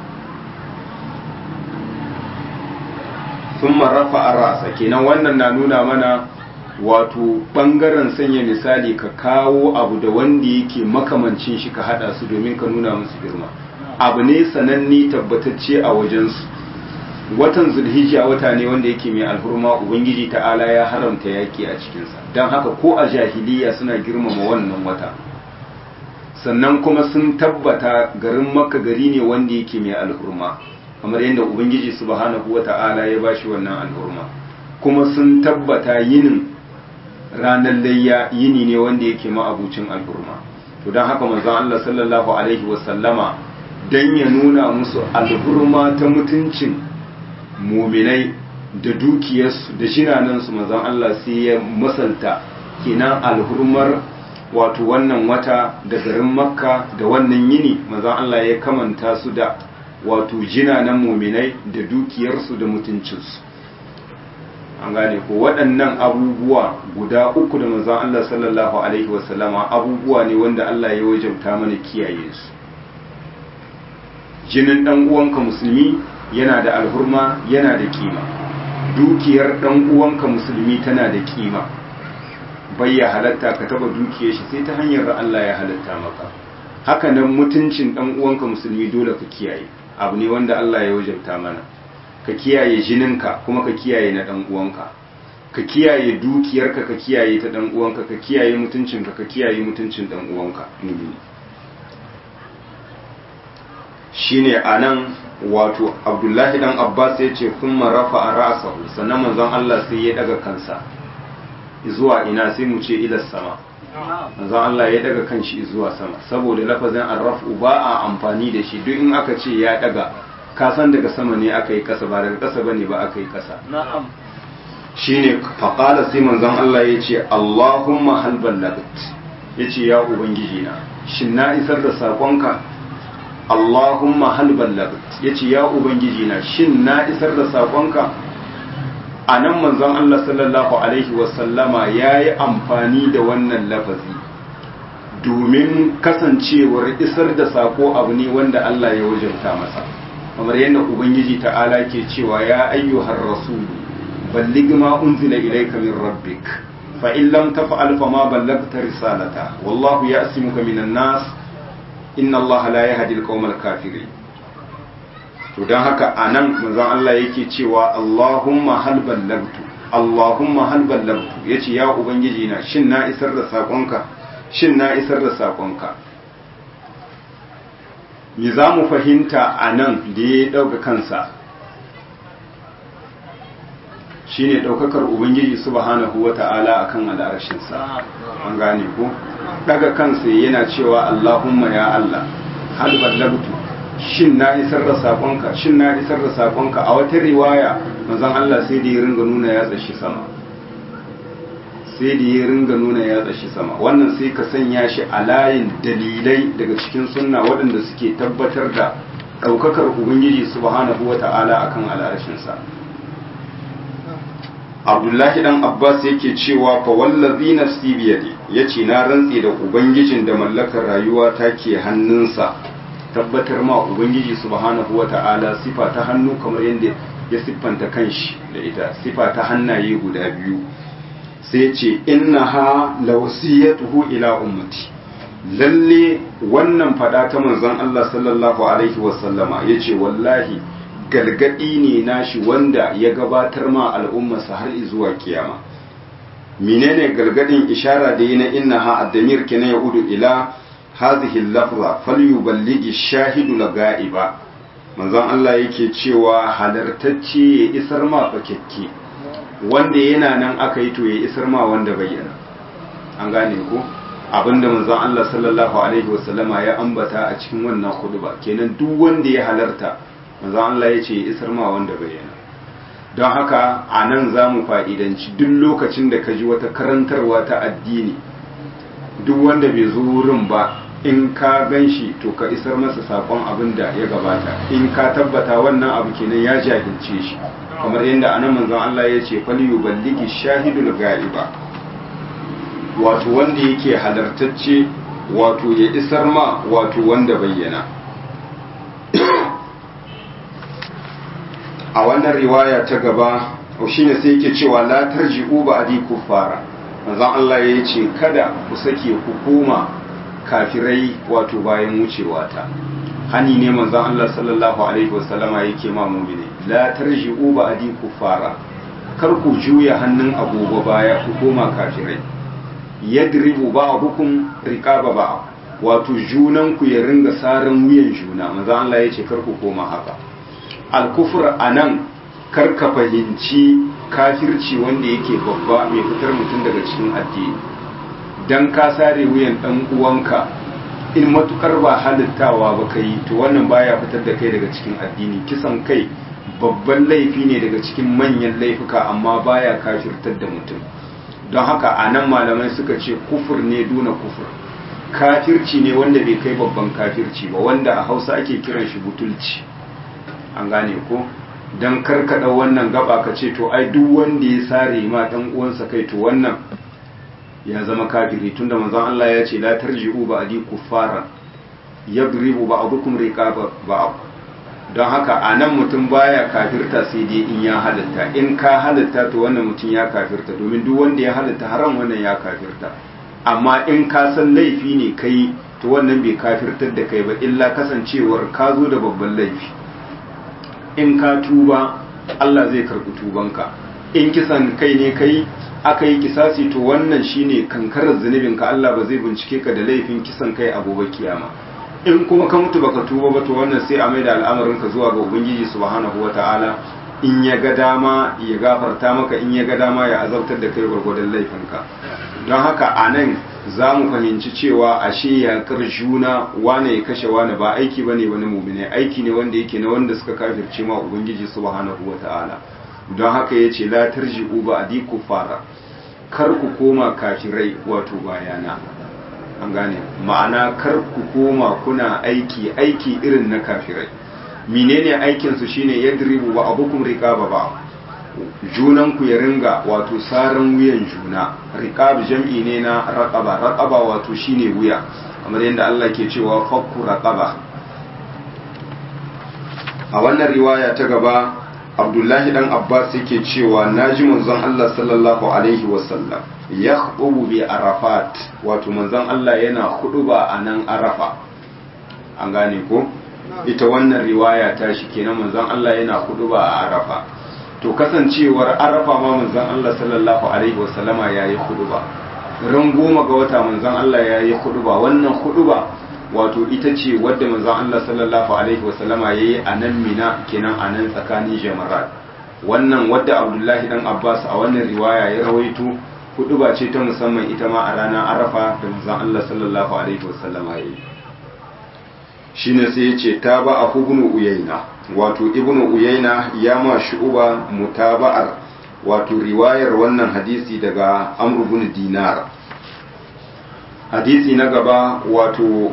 sun marrafa a rasa kenan wannan na nuna mana wato bangaren sanya misali ka kawo abu da wanda yake makamancin shi ka hada su domin ka nuna musu girma abu ne sananni tabbatacce a wajensu watan zulhijja wata ne wanda yake mai alhurma ubangiji ta'ala ya haramta yaki a cikinsa don haka ko a jahiliya suna girmama wannan wata sannan kuma sun tabbata garin makka gari ne wanda yake mai alhurma kamar yadda ubangiji subhanahu wa ta'ala ya bashi wannan alhurma kuma sun tabbata yinin ranar layya yini ne wanda yake ma'abucin alhurma to don haka manzon Allah sallallahu alaihi wasallama dan ya nuna musu alhurma ta mutuncin muminai da dukiyarsu da jinanansu manzon Allah sai ya masalta kenan alhurmar wato wannan wata da garin makka da wannan yini manzon Allah ya kamanta su da wato jinanan muminai da dukiyarsu da mutuncinsu an gane ko waɗannan abubuwa guda uku da manzon Allah sallallahu alaihi wasallama abubuwa ne wanda Allah ya wajabta mana kiyaye su jinin dan uwanka musulmi yana da alhurma yana da kima dukiyar dan uwanka musulmi tana da kima bai ya halatta ka taba dukiyar shi sai ta hanyar da Allah ya halatta maka haka nan mutuncin dan uwanka musulmi dole ka kiyaye abu ne wanda Allah ya wajabta mana ka kiyaye jininka kuma ka kiyaye na dan uwanka ka kiyaye dukiyarka ka kiyaye ta dan uwanka ka kiyaye mutuncinka ka kiyaye mutuncin dan uwanka shine anan wato Abdullahi dan Abbas ya ce kuma rafa a ra'sahu sannan manzon Allah sai ya daga kansa zuwa ina sai mu ce ila sama manzon Allah ya daga kanshi zuwa sama saboda lafazin arrafu ba a amfani da shi duk in aka ce ya daga ka san daga sama ne aka yi kasa ba daga kasa bane ba aka yi kasa na'am shine faqala sai manzon Allah ya ce Allahumma hal ballagat yace ya ubangiji na shin na isar da sakonka Allahumma hal ballagat yace ya ubangiji na shin na isar da sakonka anan manzon Allah sallallahu alaihi wasallama yayi amfani da wannan lafazi domin kasancewar isar da sako abu ne wanda Allah ya wajabta masa kamar yadda ubangiji ta'ala ke cewa ya ayyuhar rasul balligh ma unzila ilayka min rabbik fa in lam taf'al fa ma ballagta risalata wallahu ya'simuka minan nas inna allaha la yahdi al kafirin to dan haka anan manzon Allah yake cewa Allahumma hal ballagtu Allahumma hal ballagtu yace ya ubangiji na shin na isar da sakonka shin na isar da sakonka me za mu fahimta a nan da ya ɗauka kansa shi ne ɗaukakar ubangiji subhanahu wa ta'ala a kan al'arshinsa an gane ko ɗaga kansa yana cewa allahumma ya allah hal ballagtu shin na isar da saƙonka shin na isar da saƙonka a wata riwaya manzon allah sai da ya ringa nuna ya tsashi sama sai da ya ringa nuna ya tsashi sama wannan sai ka sanya shi a layin dalilai daga cikin sunna waɗanda suke tabbatar da ɗaukakar ubangiji subhanahu wata'ala akan al'arshinsa abdullahi dan abbas yake cewa fa wallazi nafsi biyadi yace na rantse da ubangijin da mallakar rayuwa take hannunsa tabbatar ma ubangiji subhanahu wata'ala sifa ta hannu kamar yadda ya siffanta kanshi da ita sifa ta hannaye guda biyu sai ce innaha lawsiyatuhu ila ummati lalle wannan fada ta manzon Allah sallallahu alaihi wasallama yace wallahi galgadi ne nashi wanda ya gabatar ma al'ummarsa har zuwa kiyama menene galgadin ishara da yana innaha ad-damir kana yaudu ila hadhihi al-lafza falyuballighi shahidu laga'iba manzon Allah yake cewa halartacce ya isar ma fakekke wanda yana nan aka yi to ya isar ma wanda bayyana an gane ko abinda manzon Allah sallallahu alaihi wasallama ya ambata a cikin wannan khutba kenan duk wanda ya halarta manzon Allah ya ce ya isar ma wanda bayyana don haka a nan za mu fa'idanci duk lokacin da ka ji wata karantarwa ta addini duk wanda bai zo wurin ba in ka gan shi to ka isar masa sakon abin da ya gabata in ka tabbata wannan abu kenan ya jahilce shi kamar yadda anan manzon Allah ya ce fal yuballigi shahidul ghaiba wato wanda yake halartacce wato ya isar ma wato wanda bayyana a wannan riwaya ta gaba shine sai yake cewa la tarji'u ba'di kuffara manzon Allah ya ce kada ku sake ku koma kafirai wato bayan wucewa ta hani ne manzon Allah sallallahu alaihi wasallama yake ma mu'mini la tarji'u ba'di kuffara kar ku juya hannun agogo baya ku koma kafirai yadribu ba'dukum riqaba ba wato junan ku ya ringa saran wuyan juna manzon Allah ya ce kar ku koma haka al-kufr anan kar ka fahimci kafirci wanda yake babba mai fitar mutum daga cikin addini dan ka sare wuyan dan uwanka in matukar ba halittawa ba kai to wannan baya fitar da kai daga cikin addini kisan kai babban laifi ne daga cikin manyan laifuka amma baya kafirtar da mutum don haka a nan malamai suka ce kufur ne duna kufur kafirci ne wanda bai kai babban kafirci ba wanda a hausa ake kiran shi butulci an gane ko don karkada wannan gaba ka ce to ai duk wanda ya sare ma dan uwansa kai to wannan ya zama kafiri tunda manzon Allah ya ce la tarji'u ba'di kuffara yadribu ba'dukum riqaba ba'd don haka anan mutum baya kafirta sai dai in ya halatta in ka halatta to wannan mutum ya kafirta domin duk wanda ya halatta haram wannan ya kafirta amma in ka san laifi ne kai to wannan bai kafirtar da kai ba illa kasancewar ka zo da babban laifi in ka tuba Allah zai karɓi tubanka in kisan kai ne kai aka yi kisasi to wannan shine kankarar zunubinka Allah ba zai bincike ka da laifin kisan kai a gobe kiyama in kuma ka mutu baka tuba ba to wannan sai a maida al'amarin ka zuwa ga ubangiji subhanahu wataala in ya ga dama ya gafarta maka in ya ga dama ya azabtar da kai gwargwadon laifinka don haka a nan za mu fahimci cewa ashe yakar juna wane ya kashe wane ba aiki ba ne wani mumine aiki ne wanda yake na wanda suka kafirce ma ubangiji subhanahu wataala don haka ya ce la tarji'u ba adi fara kar ku koma kafirai wato bayana an gane ma'ana kar ku koma kuna aiki aiki irin na kafirai menene aikin su shine yadribu wa abukum riqaba ba junan ku ya ringa wato saran wuyan juna riqab jam'i ne na raqaba raqaba wato shine wuya kamar yadda Allah ke cewa fakku raqaba a wannan riwaya ta gaba abdullahi dan abbas yake cewa naji manzon Allah sallallahu alaihi wasallam ya khutubu bi arafat wato manzon Allah yana khutuba a nan arafa an gane ko ita wannan riwaya ta shi kenan manzon Allah yana khutuba a arafa to kasancewar arafa ma manzon Allah sallallahu alaihi wasallama yayi khutuba ran goma ga wata manzon Allah yayi khutuba wannan khutuba wato ita ce wadda manzon Allah sallallahu alaihi wasallama yayi a nan Mina kenan a nan tsakanin jamarat wannan wadda Abdullahi dan Abbas a wannan riwaya ya rawaito hudu ba ce ta musamman ita ma a ranar Arafa da manzon Allah sallallahu alaihi wasallama yayi shine sai yace ta ba a ibnu Uyayna wato ibnu Uyayna ya ma shu'uba mutaba'ar wato riwayar wannan hadisi daga Amr ibn Dinar hadisi na gaba wato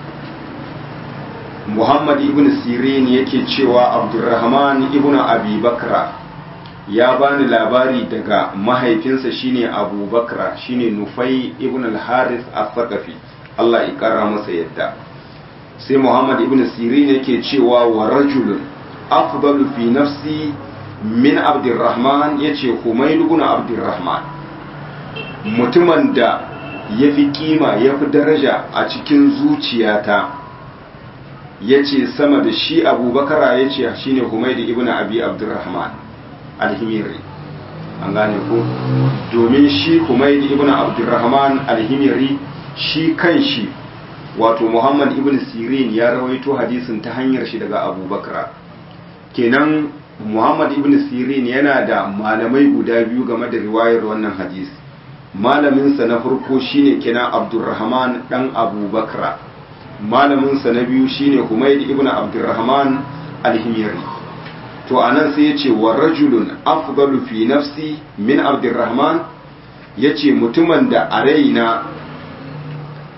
Muhammad ibn Sirin yake cewa Abdurrahman ibn Abi Bakra ya bani labari daga mahaifinsa shine Abu Bakra shine Nufai ibn al-Harith al-Thaqafi Allah ya kara masa yadda sai Muhammad ibn Sirin yake cewa wa rajulun afdalu fi nafsi min Abdurrahman yace Humayl ibn Abdurrahman mutumin da yafi kima yafi daraja a cikin zuciyata ya ce sama da shi abubakara ya ce shi ne humaidi ibn abi abdurrahman alhimiri an gane ko domin shi humaidi ibn abdurrahman alhimiri shi kan shi wato muhammad ibn sirin ya rawaito hadisin ta hanyar shi daga abubakara kenan muhammad ibn sirin yana da malamai guda biyu game da riwayar wannan hadisi malaminsa na farko shine kenan abdurrahman dan abubakara malaminsa na biyu shine Humayd ibn Abdurrahman al-Himyari to anan sai yace wa rajulun afdalu fi nafsi min Abdurrahman yace mutumin da a raina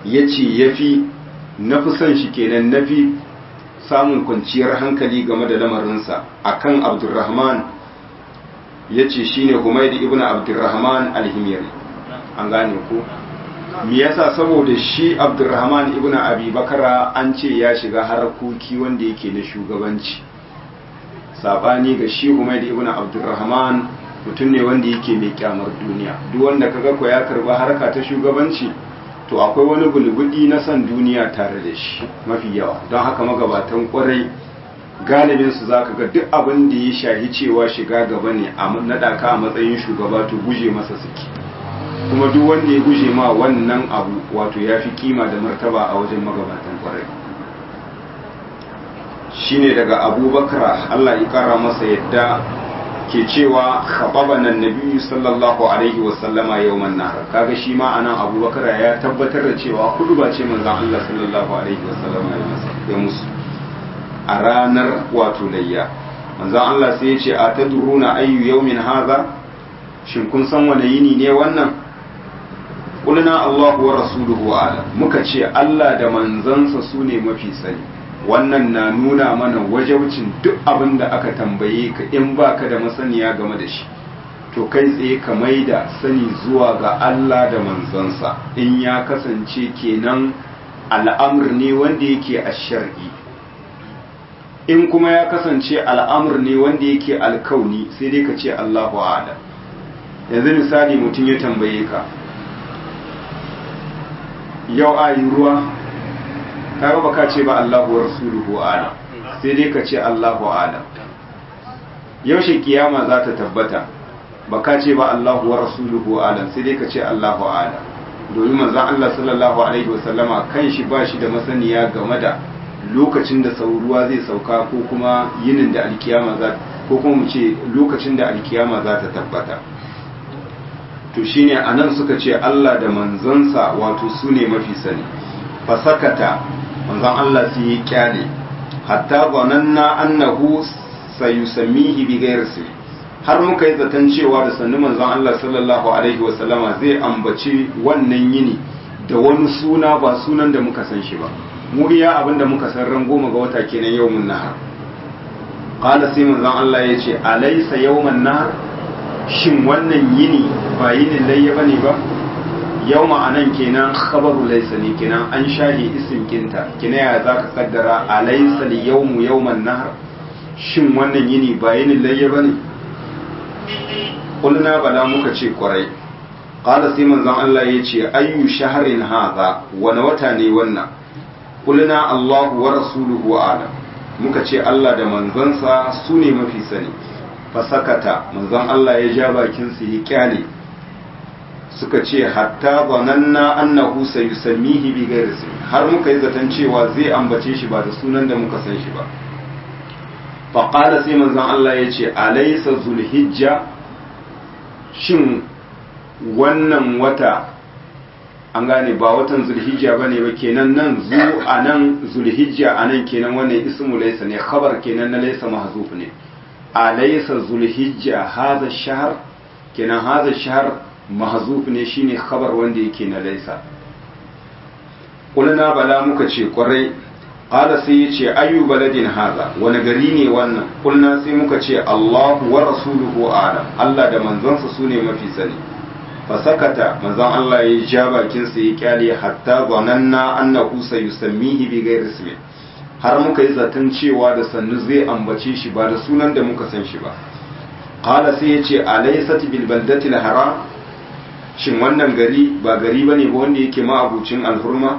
ya ce ya fi na fi son shi kenan na fi samun kwanciyar hankali game da lamarinsa akan abdurrahman ya ce shi ne humaydi ibn abdurrahman alhimiyari an gane ku me yasa saboda shi abdurrahman ibn abi bakara an ce ya shiga harkoki wanda yake na shugabanci sabani ga shi humaydi ibn abdurrahman mutum ne wanda yake mai kyamar duniya duk wanda kaga ko ya karba harka ta shugabanci to akwai wani bulbudi na san duniya tare da shi mafi yawa don haka magabatan kwarai galibin su zaka ga duk abin da ya shahi cewa shiga gaba ne a naɗa ka a matsayin shugaba to guje masa suke kuma duk wanda ya guje ma wannan abu wato ya fi kima da martaba a wajen magabatan kwarai shine daga abubakar allah ya kara masa yadda ke cewa khababana annabi sallallahu alaihi wa sallama yawman nahar kaga shi ma anan abubakar ya tabbatar da cewa hudu ba ce manzon Allah sallallahu alaihi wa sallama ya musu a ranar wato layya manzon Allah sai ya ce a tadruna ayyu yawmin hadha shin kun san wani yini ne wannan qulna Allahu wa rasuluhu ala muka ce Allah da manzansa sune mafi sani wannan na nuna mana wajaucin duk abin da aka tambaye ka in baka da masaniya game da shi to kai tsaye ka mai da sani zuwa ga Allah da manzansa in ya kasance kenan al'amur ne wanda yake a shar'i in kuma ya kasance al'amur ne wanda yake alkauni sai dai ka ce Allahu a'lam yanzu misali mutum ya tambaye ka yau a yi ruwa kaga baka ce ba Allahu wa rasuluhu a'lam sai dai ka ce Allahu a'lam yaushe kiyama za ta tabbata baka ce ba Allahu wa rasuluhu a'lam sai dai ka ce Allahu a'lam domin manzon Allah sallallahu alaihi wa sallama kan shi ba shi da masaniya game da lokacin da sauruwa zai sauka ko kuma yinin da alkiyama za ko kuma mu ce lokacin da alkiyama za ta tabbata to shine anan suka ce Allah da manzansa wato su ne mafi sani fasakata manzon Allah sai ya kyale hatta zananna annahu sayusammihi bi ghairi har muka yi zaton cewa da sannu manzon Allah sallallahu alaihi wa sallama zai ambaci wannan yini da wani suna ba sunan da muka san shi ba mu iya abin da muka san ran goma ga wata kenan yawmun nahar qala sai manzon Allah ya ce alaysa yawman nahar shin wannan yini ba yinin layya bane ba yau ma'anan kenan khabaru laysa ne kenan an shahi isim kinta kina ya zaka kaddara alaysa yawmu yawman nahar shin wannan yini ba yinin layya bane kulna bala muka ce kwarai qala sai manzon Allah ya ce ayyu shahrin hadha wani wata ne wannan kulna Allahu wa rasuluhu a'lam muka ce Allah da manzansa su ne mafi sani fasakata manzon Allah ya ja bakin su ya kyale suka ce hatta zananna annahu sayusammihi bi ghairi har muka yi zaton cewa zai ambace shi ba da sunan da muka san shi ba fa qala sai manzon Allah ya ce alaysa zulhijja shin wannan wata an gane ba watan zulhijja bane ba kenan nan zu anan zulhijja anan kenan wannan ismu laysa ne khabar kenan na laysa mahzuf ne alaysa zulhijja hadha shahr kenan hadha shahr mahzuf ne shine khabar wanda yake na laysa kulna bala muka ce kwarai qala sai yace ayu baladin hadha wani gari ne wannan kulna sai muka ce Allahu wa rasuluhu a'lam Allah da manzonsa sune mafi sani fasakata manzon Allah ya ja bakin sa ya kyale hatta zananna annahu sayusammihi bi ghairi ismi har muka yi zaton cewa da sannu zai ambace shi ba da sunan da muka san shi ba qala sai ya ce alaysat bil baldati al haram shin wannan gari ba gari bane ba wanda yake ma abucin alhurma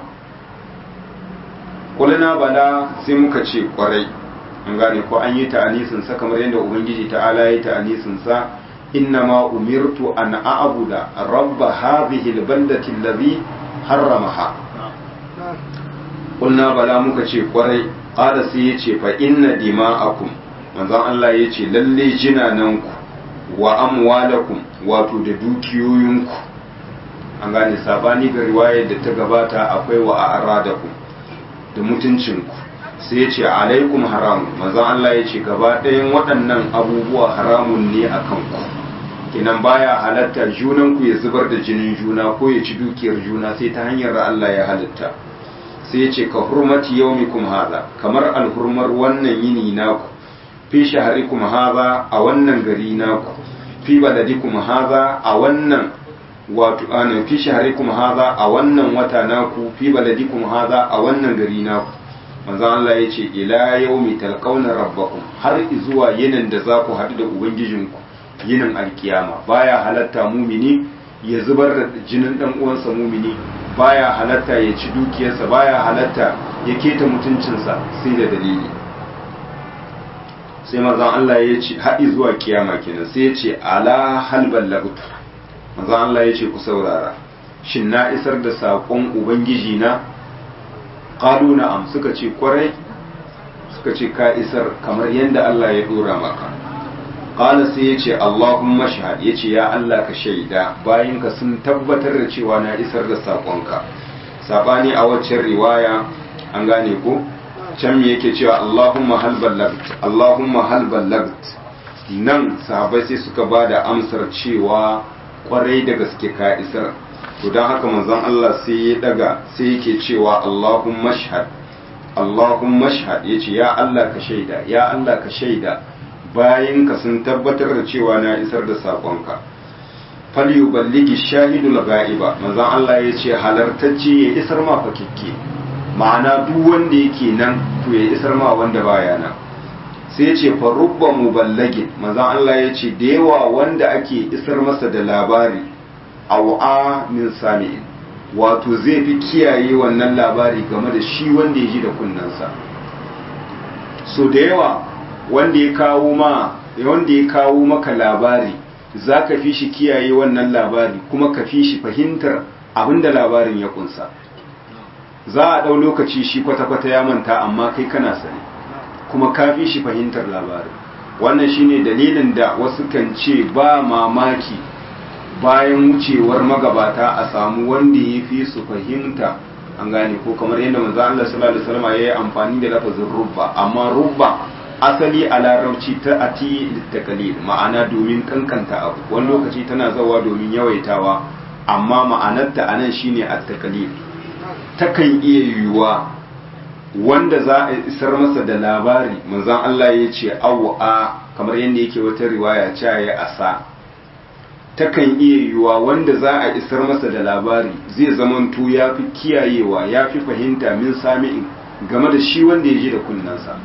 kulna bala sai muka ce kwarai an gane ko an yi ta'anisin sa kamar yadda ubangiji ta'ala ya yi ta'anisin sa إنما أمرت أن أعبد رب هذه البلدة الذي حرمها قلنا بلا muka ce kwarai ƙada sai ya ce fa inna dima'akum manzon Allah ya ce lalle jinananku wa amwalakum wato da dukiyoyinku an gane sabani ga riwayar da ta gabata akwai wa a'radakum da mutuncinku sai ya ce alaikum haramun manzon Allah ya ce gaba ɗayan waɗannan abubuwa haramun ne a kanku kenan baya halatta junan ku ya zubar da jinin juna ko ya ci dukiyar juna sai ta hanyar da Allah ya halitta sai ya ce ka hurmati yaumikum hadha kamar alhurmar wannan yini naku fi shaharikum hadha a wannan gari naku fi baladikum hadha a wannan wato anan fi shaharikum hadha a wannan wata naku fi baladikum hadha a wannan gari naku manzon Allah ya ce ila yaumi talqauna rabbakum har zuwa yinin da za ku haɗu da ubangijinku yinin alkiyama baya halatta mumini ya zubar da jinin dan uwansa mumini baya halatta ya ci dukiyarsa baya halatta ya keta mutuncinsa sai da dalili sai manzon Allah ya ce haɗi zuwa kiyama kenan sai ya ce ala hal ballagtu manzon Allah ya ce ku saurara shin na isar da saƙon ubangiji na qalu na'am suka ce kwarai suka ce ka isar kamar yadda Allah ya dora maka qala sai ya ce Allahumma shahad ya ce ya Allah ka shaida bayan ka sun tabbatar da cewa na isar da saƙonka sabani a waccan riwaya an gane ko can me yake cewa Allahumma hal ballagt Allahumma hal ballagt nan sahabbai sai suka ba da amsar cewa kwarai da gaske ka isar to don haka manzon Allah sai ya daga sai yake cewa Allahumma shahad Allahumma shahad yace ya Allah ka shaida ya Allah ka shaida bayan ka sun tabbatar da cewa na isar da sakonka fal yuballigi shahidul ghaiba manzon Allah yace halartacce ya isar ma fakikke ma'ana duk wanda yake nan to ya isar ma wanda baya nan sai ce fa rubba muballagin manzon Allah ya ce da yawa wanda ake isar masa da labari au'a min sami'in wato zai fi kiyaye wannan labari game da shi wanda ya ji da kunnansa so da yawa wanda ya kawo ma wanda ya kawo maka labari za ka fi shi kiyaye wannan labari kuma ka fi shi fahimtar abinda labarin ya kunsa za a ɗau lokaci shi kwata-kwata ya manta amma kai kana sani kuma ka fi shi fahimtar labarin wannan shine dalilin da wasu kan ce ba mamaki bayan wucewar magabata a samu wanda ya fi su fahimta an gane ko kamar yadda manzo Allah sallallahu alaihi wasallam yayi amfani da lafazin rubba amma rubba asali a larabci ta ati litakalil ma'ana domin kankanta abu wani lokaci tana zawa domin yawaitawa amma ma'anarta anan shine at-takalil takan iya yiwuwa wanda za a isar masa da labari manzon Allah ya ce a kamar yadda yake wata riwaya cewa ya asa takan iya yiwuwa wanda za a isar masa da labari zai zamanto ya fi kiyayewa ya fi fahimta min sami'in game da shi wanda ya ji da kunnansa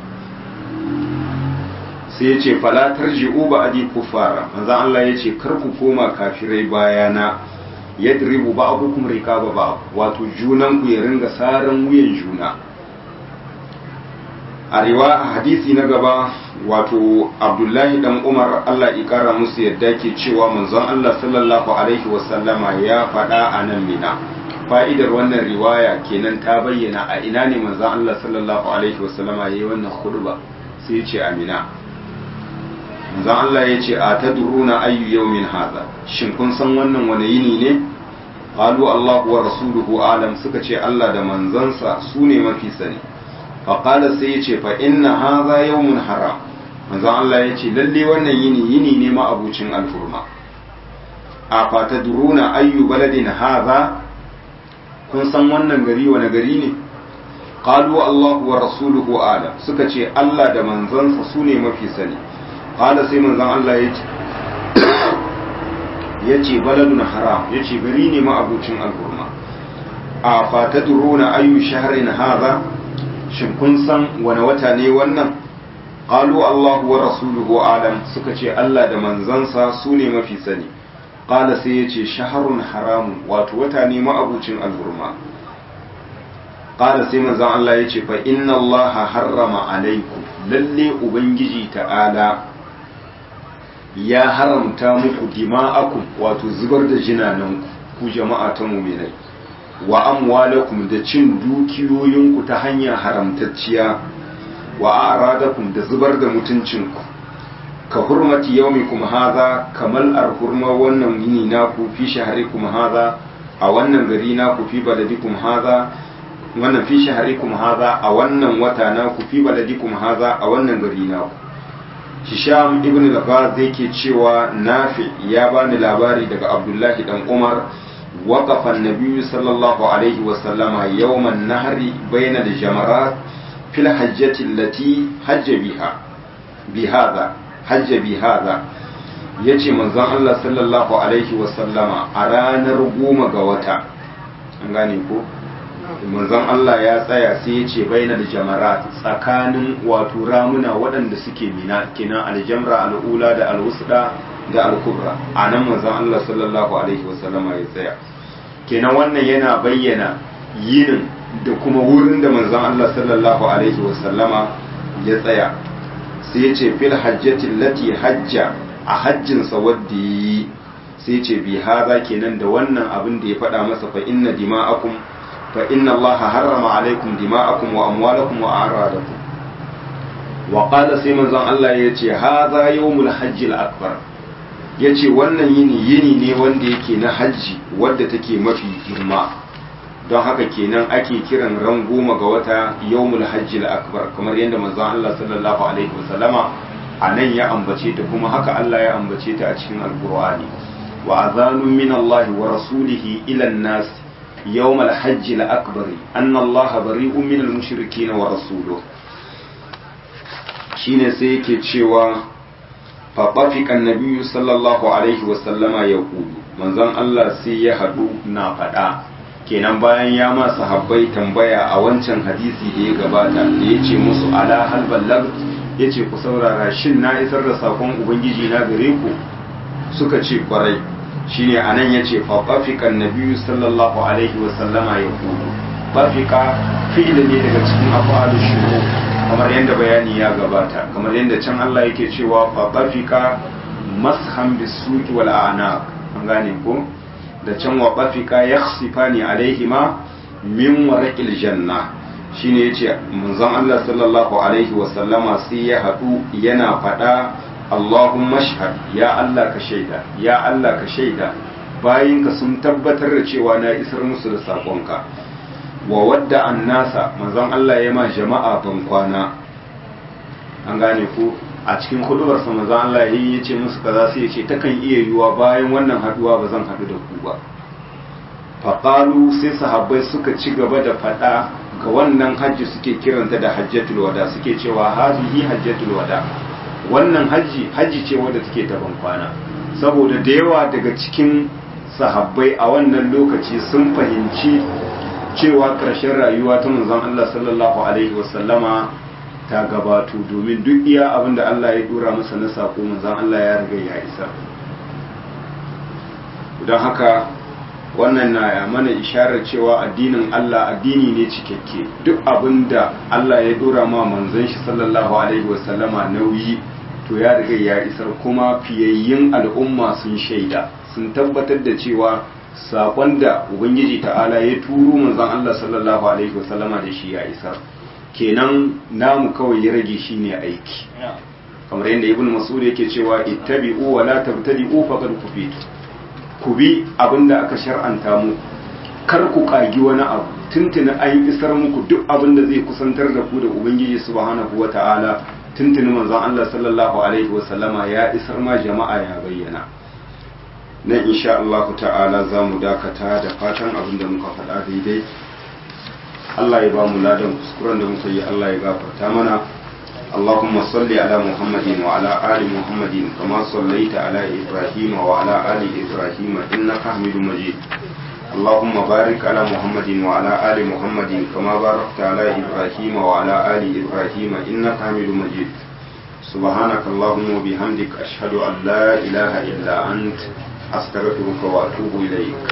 sai ya ce falatar ji'u ba adi kufara manzan Allah ya ce kar ku koma kafirai bayana yadribu ba'dukum rikaba ba wato junan ku ya ringa saran wuyan juna a riwa hadisi na gaba wato abdullahi dan umar allah ikara musu yadda ke cewa manzon allah sallallahu alaihi wasallama ya faɗa a nan mina fa'idar wannan riwaya kenan ta bayyana a ina ne manzon allah sallallahu alaihi wasallama ya yi wannan khutba sai ya ce a mina manzon allah ya ce a ta duruna ayyu yaumin haza shin kun san wannan wani yini ne qalu allahu wa rasuluhu alam suka ce allah da manzansa su ne mafi sani faƙala sai ya ce fa inna haza yawmun haram manzon Allah ya ce lalle wannan yini yini ne ma abucin alfurma a fata duruna ayyu baladin haza kun san wannan gari wani gari ne qalu Allahu wa rasuluhu ala suka ce Allah da manzansa su ne mafi sani qala sai manzon Allah ya ce ya ce baladun haram ya ce gari ne ma abucin alfurma a fata duruna ayyu shahrin haza shin kun san wani wata ne wannan qalu Allahu wa rasuluhu alam suka ce Allah da manzansa su ne mafi sani qala sai ya ce shaharun haramun wato wata ne ma'abucin alhurma qala sai manzon Allah ya ce fa inna Allah harrama alaikum lalle ubangiji ta'ala ya haramta muku dima'akum wato zubar da jinananku ku jama'a ta mu'minai wa amwalakum da cin dukiyoyinku ta hanya haramtacciya wa a'radakum da zubar da mutuncinku ka hurmati yaumikum hadha kamal arhurma wannan yini naku fi shahrikum hadha a wannan gari naku fi baladikum hadha wannan fi shahrikum hadha a wannan wata naku fi baladikum hadha a wannan gari naku hisham ibn al-ghaz yake cewa nafi ya bani labari daga abdullahi dan umar وقف النبي صلى الله عليه وسلم يوم النهر بين الجمرات في الحجة التي حج بها بهذا حج بهذا yace manzon Allah sallallahu alaihi wasallama a ranar goma ga wata an gane ko manzon Allah ya tsaya sai ya ce bainal jamarat tsakanin wato ramuna waɗanda suke mina kina aljamra al'ula da alwusda da al-kubra anan manzon Allah sallallahu alaihi wasallama ya tsaya kenan wannan yana bayyana yinin da kuma wurin da manzon Allah sallallahu alaihi wasallama ya tsaya sai ya ce fil hajjatin lati hajja a hajjinsa wadda yi sai ce bi haza kenan da wannan abin da ya faɗa masa fa inna dima'akum fa inna Allah harrama alaikum dima'akum wa amwalakum wa a'radakum wa qala sai manzon Allah ya ce haza yawmul hajjil akbar ya ce wannan yini yini ne wanda yake na hajji wadda take mafi girma don haka kenan ake kiran ran goma ga wata yawmul hajji akbar kamar yadda manzon Allah sallallahu alaihi wasallama a nan ya ambace ta kuma haka Allah ya ambace ta a cikin alqur'ani wa azanu min Allah wa rasulihi ila an-nas yawmal hajji akbar anna Allah bari'un min al-mushrikeen wa rasuluhu shine sai yake cewa faɓafiƙan nabiyu sallallahu alaihi wasallama ya kudu manzon Allah sai ya haɗu na faɗa kenan bayan ya ma sahabbai tambaya a wancan hadisi da ya gabata da ya ce musu ala hal ballag ya ce ku saurara shin na isar da sakon ubangiji na gare ku suka ce kwarai shine anan ya ce faɓafiƙan nabiyu sallallahu alaihi wasallama ya kudu bafika fi'ili ne daga cikin afalu shuru kamar yadda bayani ya gabata kamar yadda can Allah yake cewa fa bafika mashan bisuki wal a'naq an gane ko da can wa bafika yakhsifani alaihima min warqil janna shine yace manzon Allah sallallahu alaihi wa sallama sai ya hadu yana fada Allahumma shahad ya Allah ka shaida ya Allah ka shaida bayinka sun tabbatar da cewa na isar musu da sakonka wa wadda an nasa manzon Allah ya ma jama'a ban kwana an gane ku a cikin hudubarsa manzon Allah ya ce musu kaza sai ya ce takan iya yiwuwa bayan wannan haduwa ba zan haɗu da ku ba faƙalu sai sahabbai suka ci gaba da faɗa ga wannan hajji suke kiranta da hajjatul wada suke cewa hazihi hajjatul wada wannan hajji hajji ce wadda take ta ban kwana saboda da yawa daga cikin sahabbai a wannan lokaci sun fahimci cewa ƙarshen rayuwa ta manzon Allah sallallahu alaihi wasallama ta gabato domin duk iya abin da Allah ya dora masa na sako manzon Allah ya riga ya isa don haka wannan na mana isharar cewa addinin Allah addini ne cikakke duk abin da Allah ya dora ma manzon shi sallallahu alaihi wasallama nauyi to ya riga ya isar kuma fiyayyin al'umma sun shaida sun tabbatar da cewa saƙon da ubangiji ta'ala ya turo manzon Allah sallallahu alaihi wasallama da shi ya isar kenan namu kawai ya rage shi ne aiki kamar yadda ibn mas'ud yake cewa ittabi'u wa la tabtadi'u faqad kufitu ku bi abinda aka shar'anta mu kar ku kagi wani abu tuntuni an isar muku duk abin da zai kusantar da ku da ubangiji subhanahu wata'ala tuntuni manzon Allah sallallahu alaihi wasallama ya isar ma jama'a ya bayyana nan insha Allah ta'ala za mu dakata da fatan abin da muka faɗa daidai Allah ya ba mu ladan kuskuren da muka yi Allah ya gafarta mana اللهم صل على محمد وعلى آل محمد كما صليت على إبراهيم وعلى آل إبراهيم إنك حميد مجيد اللهم بارك على محمد وعلى آل محمد كما باركت على إبراهيم وعلى آل إبراهيم إنك حميد مجيد سبحانك اللهم وبحمدك أشهد أن لا إله إلا أنت أستغفرك وأتوب إليك